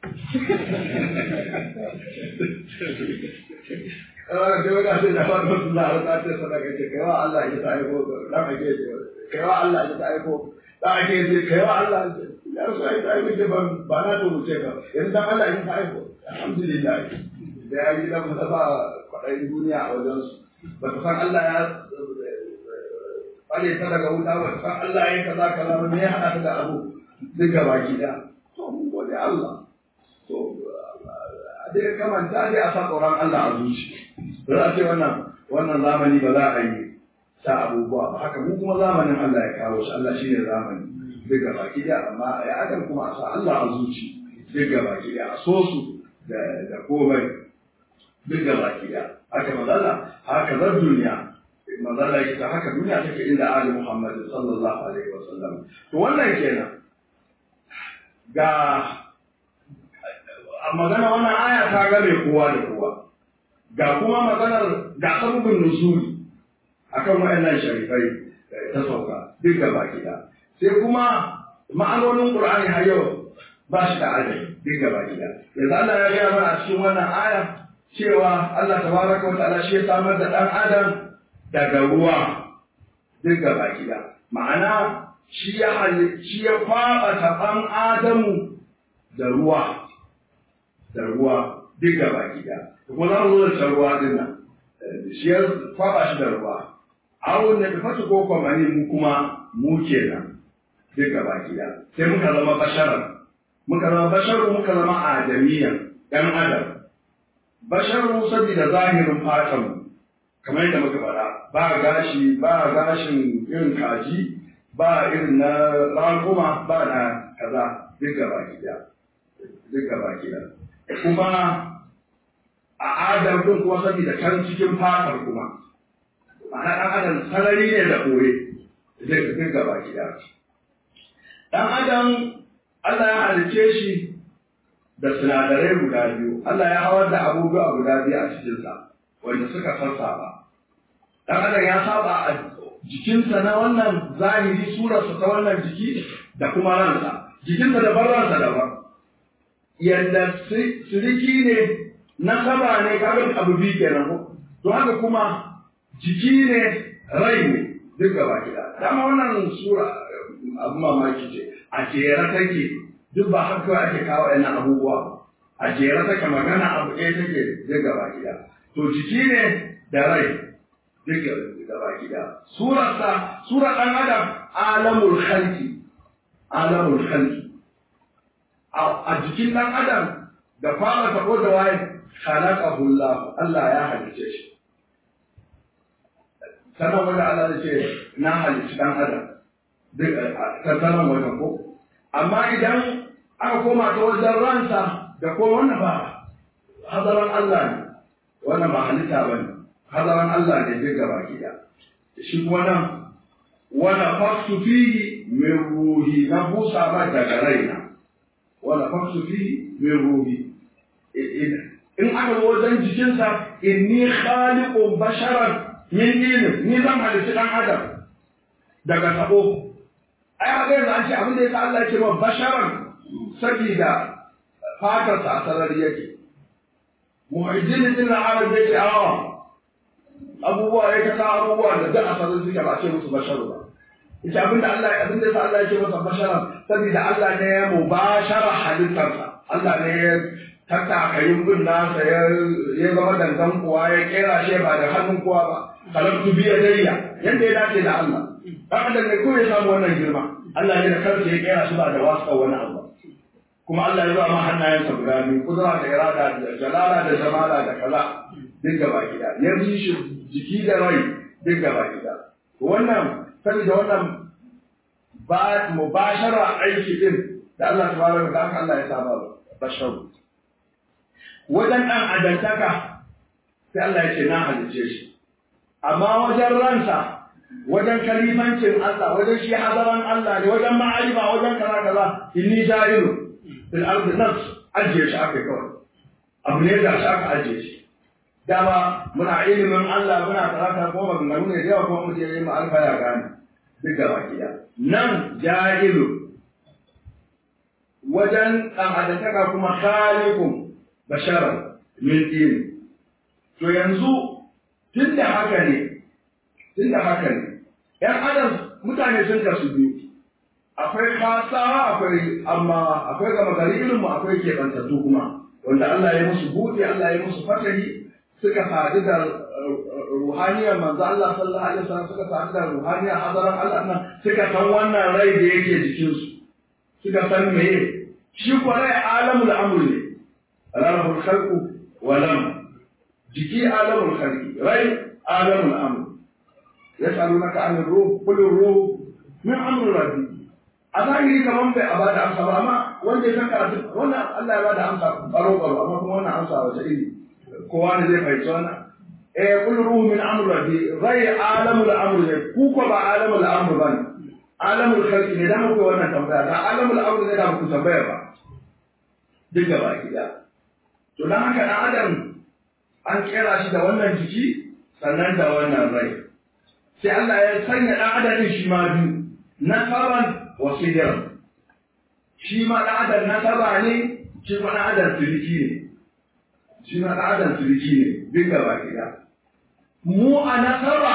Kawai sai wata ce da wani wasu na harta ce sadaka ce kai wa Allah ya ta aiko ɗan ake ce kai wa Allah ya ta aiko ɗan ake ce kai wa Allah ya su aiko aiko ce ba na to wuce ka yanzu dan Allah ya ta aiko alhamdulillah da ya yi dan masa ba kwaɗayin duniya a wajensu ba ta san Allah ya tsare ta daga wuta ba san Allah ya kaza kaza ba me ya hada ta da abu duk gaba ki da to mun gode Allah to a dai kamanta dai a sa tsoron Allah a zuci ba za a ce wannan wannan zamani ba za a yi sa abubuwa ba haka mu kuma zamanin Allah ya kawo shi Allah shine zamani duk gaba ki da amma ya adam kuma a sa Allah a zuci duk gaba ki da a so su da da komai duk gaba ki da haka mazalla haka zar duniya manzala yake ta haka duniya take inda Ali Muhammad sallallahu alaihi wasallam to wannan kenan ga a magana wannan aya ta game kowa da kowa ga kuma maganar ga sabubin nuzuli akan wayannan sharifai ta sauka duk da baki da sai kuma ma'anonin Qur'ani har yau ba shi da adadi duk da baki da yanzu Allah ya gaya mana a cikin wannan aya cewa Allah tabaraka wa ta'ala shi ya samar da dan adam daga ruwa duk gaba gida ma'ana shi ya shi ya kwaba taban adamu da ruwa da ruwa duk gaba gida kuma za mu zo da ruwa din nan shi ya kwaba shi da ruwa awon da fata ko kwamani mu kuma mu kenan duk gaba gida sai muka zama basharan muka zama basharu muka zama adamiyan ɗan adam basharu saboda zahirin fatanmu kamar yadda muka faɗa ba gashi ba gashin irin kaji ba irin na rankuma ba na kaza duk gaba gida duk gaba gida kuma a adam din kuma saboda can cikin fatar kuma ma'ana ɗan adam sarari ne da ɓoye duk gaba gida ɗan adam Allah ya halice shi da sinadarai guda biyu Allah ya hawar da abubuwa guda biyu a cikinsa wanda suka sassaba dan adam ya saba a jikinsa na wannan zahiri surarsa ta wannan jiki da kuma ransa jikinsa daban ransa daban yadda siriki ne na saba ne kaga abu biyu kenan ko to haka kuma jiki ne rai ne duk gaba gida dama wannan sura abu mamaki ce a jere take duk ba haka ake kawo yana abubuwa a jere take magana abu ɗaya take duk gaba gida to jiki ne da rai duk gaba gida surarsa surar ɗan adam alamul khalqi alamul khalqi a jikin ɗan adam da fara tabo da waye khalaqahu Allah Allah ya halice shi sanan wanda Allah ya ce na halici ɗan adam duk ta sanan wajen ko amma idan aka koma ta wajen ransa da kuma wannan ba hadaran Allah ne wannan ba halitta ba ne hadaran Allah ne duk gaba gida shi kuma nan wala faktu fihi min ruhi na busa ba daga raina wala faktu fihi min ruhi in aka zo wajen jikinsa inni khaliqun basharan min dinin ni zan halitta dan adam daga tabo ai haka yanzu an ce abin da yasa Allah ya ce wa basharan sabida fatarsa a sarari yake muhajjin din arab yake awa abubuwa ya kasa abubuwa da duk a sarari suke ba ce musu basharu ba ita abin da Allah abin da yasa Allah ya ce masa basharan sabida Allah ne ya mubashara halittarsa Allah ne ya tattakayin bin nasa ya zama dangan kuwa ya kera shi ba da hannun kowa ba kalabtu biya dariya yadda ya dace da Allah dan adam ne ko ya samu wannan girma Allah ne da kansa ya kera shi ba da wasa wani abu kuma Allah ya zama hannayensa guda biyu kudura da irada da jalala da jamala da kaza duk gaba gida ya bi shi jiki da rai duk gaba gida wannan saboda wannan ba mubashara aiki din da Allah tabaraka wa ta'ala Allah ya saba basharu wajen ɗan adantaka sai Allah ya ce na halice shi amma wajen ransa wajen kalifancin Allah wajen shi hadaran Allah ne wajen ma'arifa wajen kaza kaza inni ja'ilu fil ardi nafs ajiye shi aka kawai abu ne da shi aka ajiye shi dama muna ilimin Allah muna karata ko maganganu ne da yawa kuma mutum ya yi ma'arifa ya gane duk gaba ɗaya nan ja'ilu wajen ɗan adantaka kuma khaliqun basharan min din to yanzu tun da haka ne tun da haka ne ‘yan adam mutane sun kasu biyu akwai kasawa akwai amma akwai gama gari irinmu akwai keɓantattu kuma wanda Allah ya musu buɗe Allah ya musu fatahi suka sadu da ruhaniyar manzo Allah sallallahu alaihi wasallam suka sadu da ruhaniyar hadaran Allah nan suka san wannan rai da yake jikinsu suka san meye shi kuwa rai alamul amr ne alamul khalqu wa lam jiki alamul khalqi rai alamul amr yas'alunaka 'anil ruh qul ruh min amri rabbi a zahiri kaman bai a bada amsa ba amma wanda ya san karatu wannan Allah ya bada amsa baro baro amma kuma wannan amsa wace iri kowa ne zai fahimci wannan eh qul ruh min amri rabbi rai alamul amr ne ku ko ba alamul amr ba ne alamul khalqi ne da muku wannan tambaya da alamul amr ne da muku tambaya ba duk gaba ki da to dan haka dan adam an kera shi da wannan jiki sannan da wannan rai sai Allah ya sanya dan adam din shi ma biyu nasaban wa sidran shi ma dan adam nasaba ne shi ma dan adam siriki ne shi ma dan adam siriki ne duk gaba ki da mu a nasaba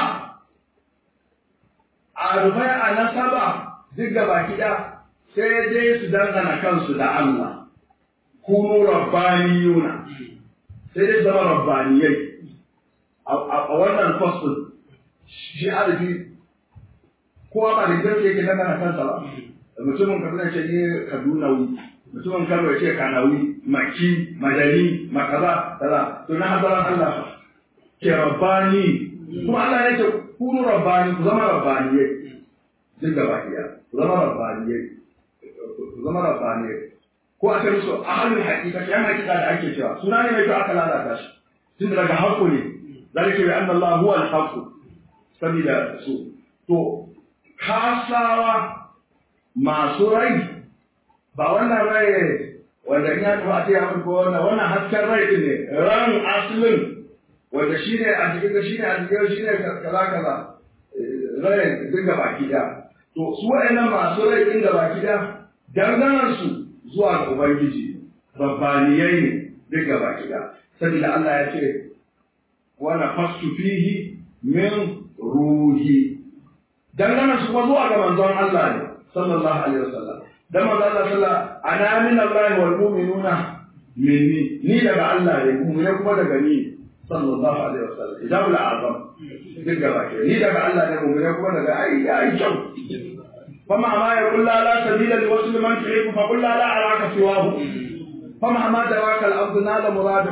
a rufai a nasaba duk gaba ki da sai dai su dangana kansu da Allah kunu rabbaniyuna sai dai zama rabbaniyai a wannan fasul shi arabi kowa ba da gaske yake dangana kansa ba mutumin kaduna ce ne kadunawi mutumin kano ya ce kanawi maki madani makaza kaza to na hadaran Allah ke rabbani kuma Allah ya ce kunu rabbani ku zama rabbaniyai duk gaba ɗaya ku zama rabbaniyai ku zama rabbaniyai ko aka yi su a halin hakika yan hakika da ake cewa suna ne mai kyau aka lalata shi tun daga haƙƙo ne zalika bi anna Allah huwa al-haqq sabida su to kasawa masu rai ba wannan rai wanda in ya tafi a ce ya ko wannan wannan hasken rai ne ran aslin wanda shi ne a cikin shi ne a cikin shi ne kaza kaza rai duk gaba ki to su wa'annan masu rai din gaba ki da danganar su zuwa ga Ubangiji, rabbaniyai ne duk gaba gida. Saboda Allah ya ce, wana fastu fihi min ruhi. Dangana su kuma zuwa ga manzon Allah ne, sallallahu alaihi wasallam. Dan manzon Allah sallallahu ana min Allah wal mu'minuna minni, ni daga Allah ne, mu'mina kuma daga ni, sallallahu alaihi wasallam. Ijabul azam. Duk gaba gida. Ni daga Allah ne, mu'mina kuma daga ai ai kyau. فمع ما يقول لا لا سبيل لوصل من تحب فقل لا لا أراك سواه فمع ما دراك الأرض نال مراده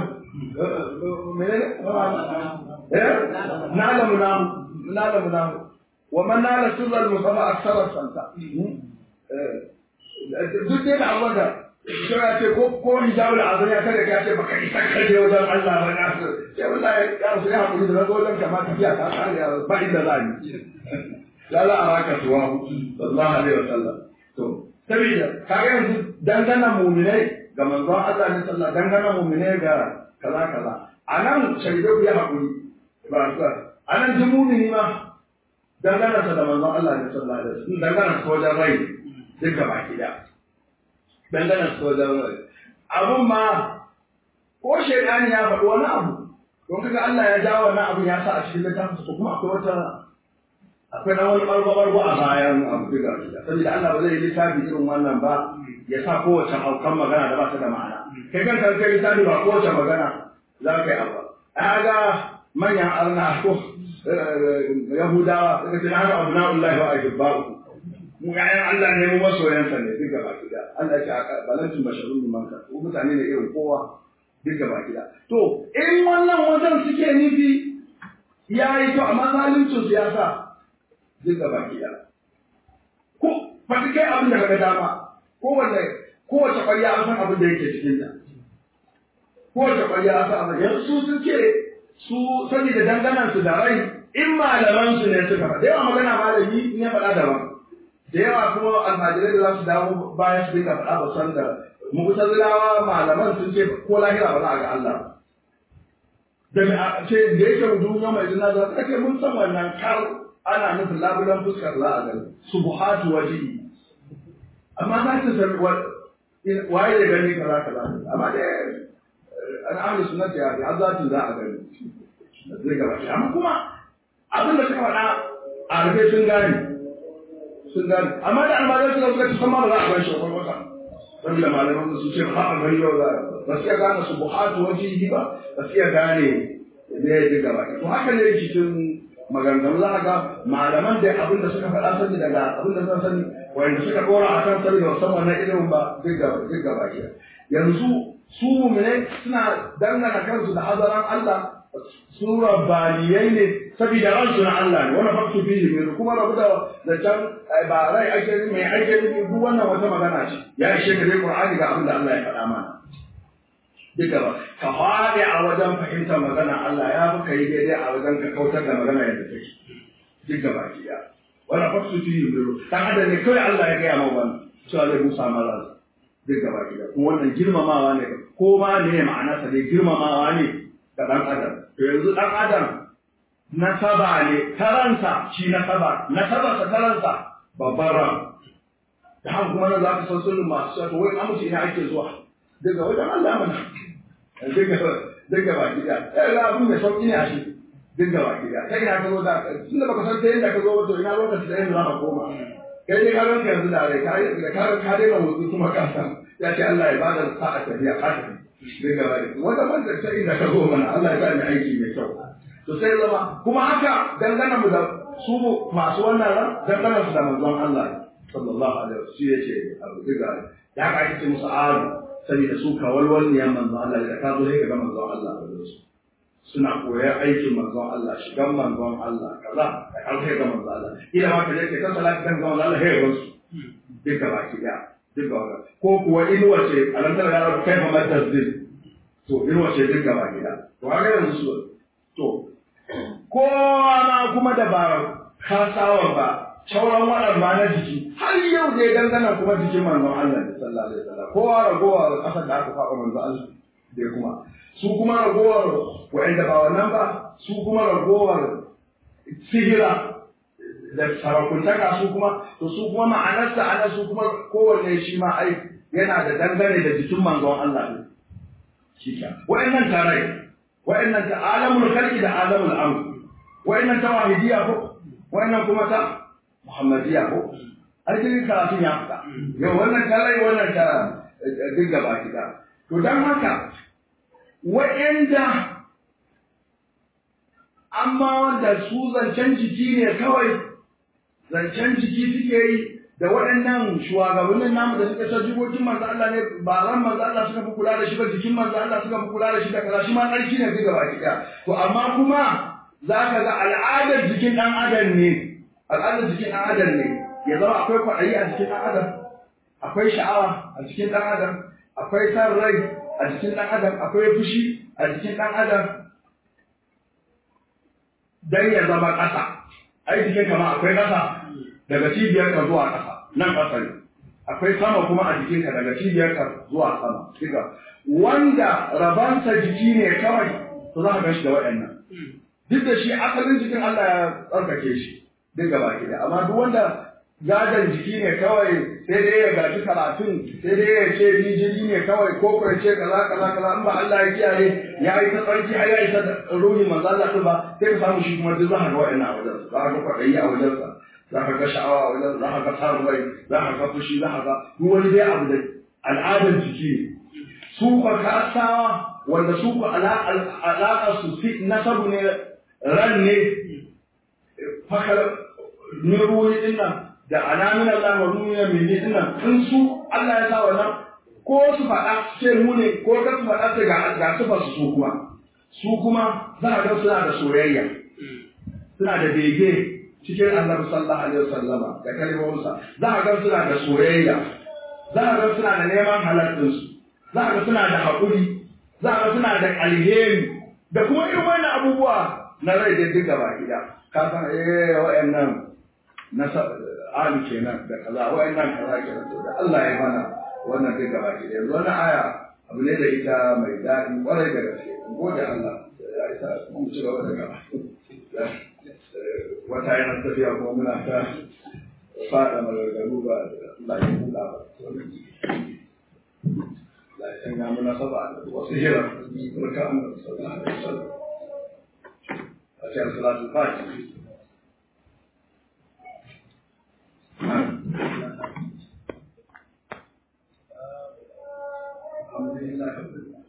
نال منام نال منام ومن نال سر المصطفى أكثر السنتا duk dai da Allah da shi ya ce ko ko hijabul azan ya kada ka ce baka isa kaje wajen Allah ba na so sai wallahi ya rasu ya hakuri da wajen kamar tafiya ta tsaya ba inda za ni la la araka tuwa sallallahu alaihi wasallam to saboda kaga yanzu dangana mu'minai ga manzon Allah ne sallallahu dangana mu'minai ga kaza kaza anan shaide ku ya hakuri ba sa anan ji mu'mini ma dangana sa da manzon Allah ne sallallahu alaihi wasallam dangana sa wajen rai duka baki da dangana sa wajen rai abun ma ko shaidani ya faɗi wani abu don kaga Allah ya jawo wannan abu ya sa a cikin littafin ko kuma akwai wata akwai dan wani bargo-bargo a bayan abu duka saboda Allah ba zai yi littafi irin wannan ba ya sa kowace haukan magana da ba ta da ma'ana kai kan kan kai littafi ba kowace magana za ka yi abu a ga manyan arna ko yahudawa daga cikin haka abu na'ullahi wa ahibba'u mu ƴaƴan Allah ne mu masoyansa ne duk gaba ki Allah ya ce balantin basharun min manka ko mutane ne irin kowa duk gaba ki to in wannan wajen suke nufi ya yi to amma zalincin siyasa duk gaba ki ko faɗi kai abin da kaga dama kowanne kowace ƙwarya an san abin da yake cikin ta kowace ƙwarya an san abin yanzu su sun ce su sani da danganan su da rai in malaman su ne suka faɗa da yawa magana malami in ya faɗa daban da yawa kuma almajirai da za su dawo bayan su dinga faɗa ba san da mu'tazilawa malaman sun ce ko lahira ba za a ga Allah da me ce da yake mu duniya mai jina za ta ce mun san wannan kar ana nufin labulan fuskar za a gani subuhatu wajihi amma za ta san waye da gani kaza kaza amma dai an ahli sunnati ya har zatin za a gani zai gaba amma kuma abin da suka faɗa a rufe sun gane sun gane amma da almajirai suka suka ci sama ba za a bar shi akwai wata saboda malaman su ce ba a gari yau za ba su iya gane su buhatu wajihi ba ba su iya gane ne ya ji gaba to haka ne cikin maganganu za a ga malaman da abin da suka faɗa sani daga abin da zan sani wanda suka ɗora a kan sani da musamman na ilimin ba duk gaba ke yanzu su mumine suna dangana kansu da hazaran Allah su rabbaniyai ne saboda ransu na Allah ne wani faktu fihi mai kuma rabu da da can ba rai ake mai ake nufi duk wannan wata magana ce ya ishe ka dai Qur'ani ga abin da Allah ya faɗa mana duka ba ka faɗi a wajen fahimtar magana Allah ya fi kai daidai a wajen ka kautar da magana yadda take duk gaba ki ya wani faktu fihi mai dan adam ne kawai Allah ya gaya ma wannan cewa zai musa mara duk gaba ki ya kuma wannan girmamawa ne ko ma ne ma'anarsa dai girmamawa ne ga ɗan adam to yanzu ɗan adam nasaba ne taransa shi nasaba nasabarsa taransa babban ran da haka kuma nan za ka san sunan masu cewa to wai amince ina ake zuwa daga wajen Allah mana daga daga baki da eh ga abin da sauki ne a shi daga baki da kai ina ka zo da tun da baka san ta yadda ka zo to ina lokaci da yadda za ka koma kai dai ka ranka yanzu da rai ka da ka ka dai na motsi kuma ka san ya ce Allah ya bada sa'a tafiya ka tafi daga baki wanda wanda ta inda ka zo mana Allah ya sa ni aiki mai kyau to sai zama kuma haka dangana mu da su masu wannan ran dangana su da manzon Allah sallallahu alaihi wasallam shi yace abu diga da haka ake ce musu alu saboda su kawalwal ne manzon Allah da ka zo sai ka ga manzon Allah da su suna koyar aikin manzon Allah shigan manzon Allah kaza da har sai ga manzon Allah ila ma ka je ka salati kan manzon Allah sai ga su duka baki da duka wannan ko kuwa inuwa ce alantar ya kai ma matazzin to inuwa ce duka baki da to haka yanzu su to kowa ma kuma da ba kasawa ba sauran waɗanda ba na jiki har yau dai dangana kuma jikin manzon Allah da sallallahu alaihi wasallam kowa ragowar ƙasar da aka faɗa manzon Allah dai kuma su kuma ragowar wa'anda ba wannan ba su kuma ragowar sihira da sarakuntaka su kuma to su kuma ma'anarsa ana su kuma kowanne shi ma ai yana da dangane da jikin manzon Allah ne shi ka wa'annan tarai wa'annan ta alamul khalqi da alamul amr wa'annan ta wahidiyya ko wa'annan kuma ta muhammadiyya ko ai dai karatun ya fita yau wannan ta rai wannan ta dinga baki da to dan haka wa'anda amma wanda su zancen jiki ne kawai zancen jiki suke yi da waɗannan shugabannin namu da suka san jikokin manzo Allah ne ba ran manzo Allah suka fi kula da shi ba jikin manzo Allah suka fi kula da shi da kaza shi ma tsarki ne duka baki ɗaya to amma kuma za ka ga al'adar jikin ɗan adam ne al'adar jikin ɗan adam ne ya zama akwai kwaɗayi a jikin ɗan adam akwai sha'awa a jikin ɗan adam akwai san rai a jikin ɗan adam akwai fushi a jikin ɗan adam dan ya zama ƙasa ai jikin kama akwai ƙasa daga cibiyar ka zuwa ƙasa nan ƙasa ne akwai sama kuma a jikinka daga cibiyar ka zuwa sama duka wanda rabansa jiki ne kawai to za ka gan shi da waɗannan duk da shi asalin jikin Allah ya tsarkake shi duk gaba ki da amma duk wanda gadon jiki ne kawai sai dai ya gaji karatun sai dai ya ce ni jini ne kawai ko ko ya ce kaza kaza kaza in ba Allah ya kiyaye ya yi ta tsarki har ya isa da ruhin manzo Allah din ba sai ka samu shi kuma duk za ka ga wa'annan a wajen za ka ga kwaɗayi a wajen sa za ka ga sha'awa a wajen za ka ga samun rai za ka ga fushi za ka ga duk wani dai abu da al'adar jiki ne su kwa kasawa wanda su kwa alaƙa su fi nasabu ne ran ne fakar min ruwi din nan da alamin Allah wa ruwi min din nan in su Allah ya sa wannan ko su faɗa ce mu ne ko ka su faɗa ce ga ga su su su kuma su kuma za a ga suna da soyayya suna da bege cikin annabi sallallahu alaihi wasallama da kalmominsa za a ga suna da soyayya za a ga suna da neman halattinsu za a ga suna da haƙuri za a ga suna da alheri da kuma irin wannan abubuwa na rai da duka ba gida ka san eh wa'annan na ali kenan da kaza wa'annan kaza kenan to da Allah ya mana wannan duka ba gida yanzu wannan aya abu ne da ita mai daɗi ƙwarai da gaske gode Allah ya isa mu ci gaba da gaba wata yana tafiya kuma muna ta faɗa magagaru ba Allah ya kula ba la ya sanya muna saba da wasu hira barka an sallallahu alaihi wasallam a cikin salatul fatiha الحمد لله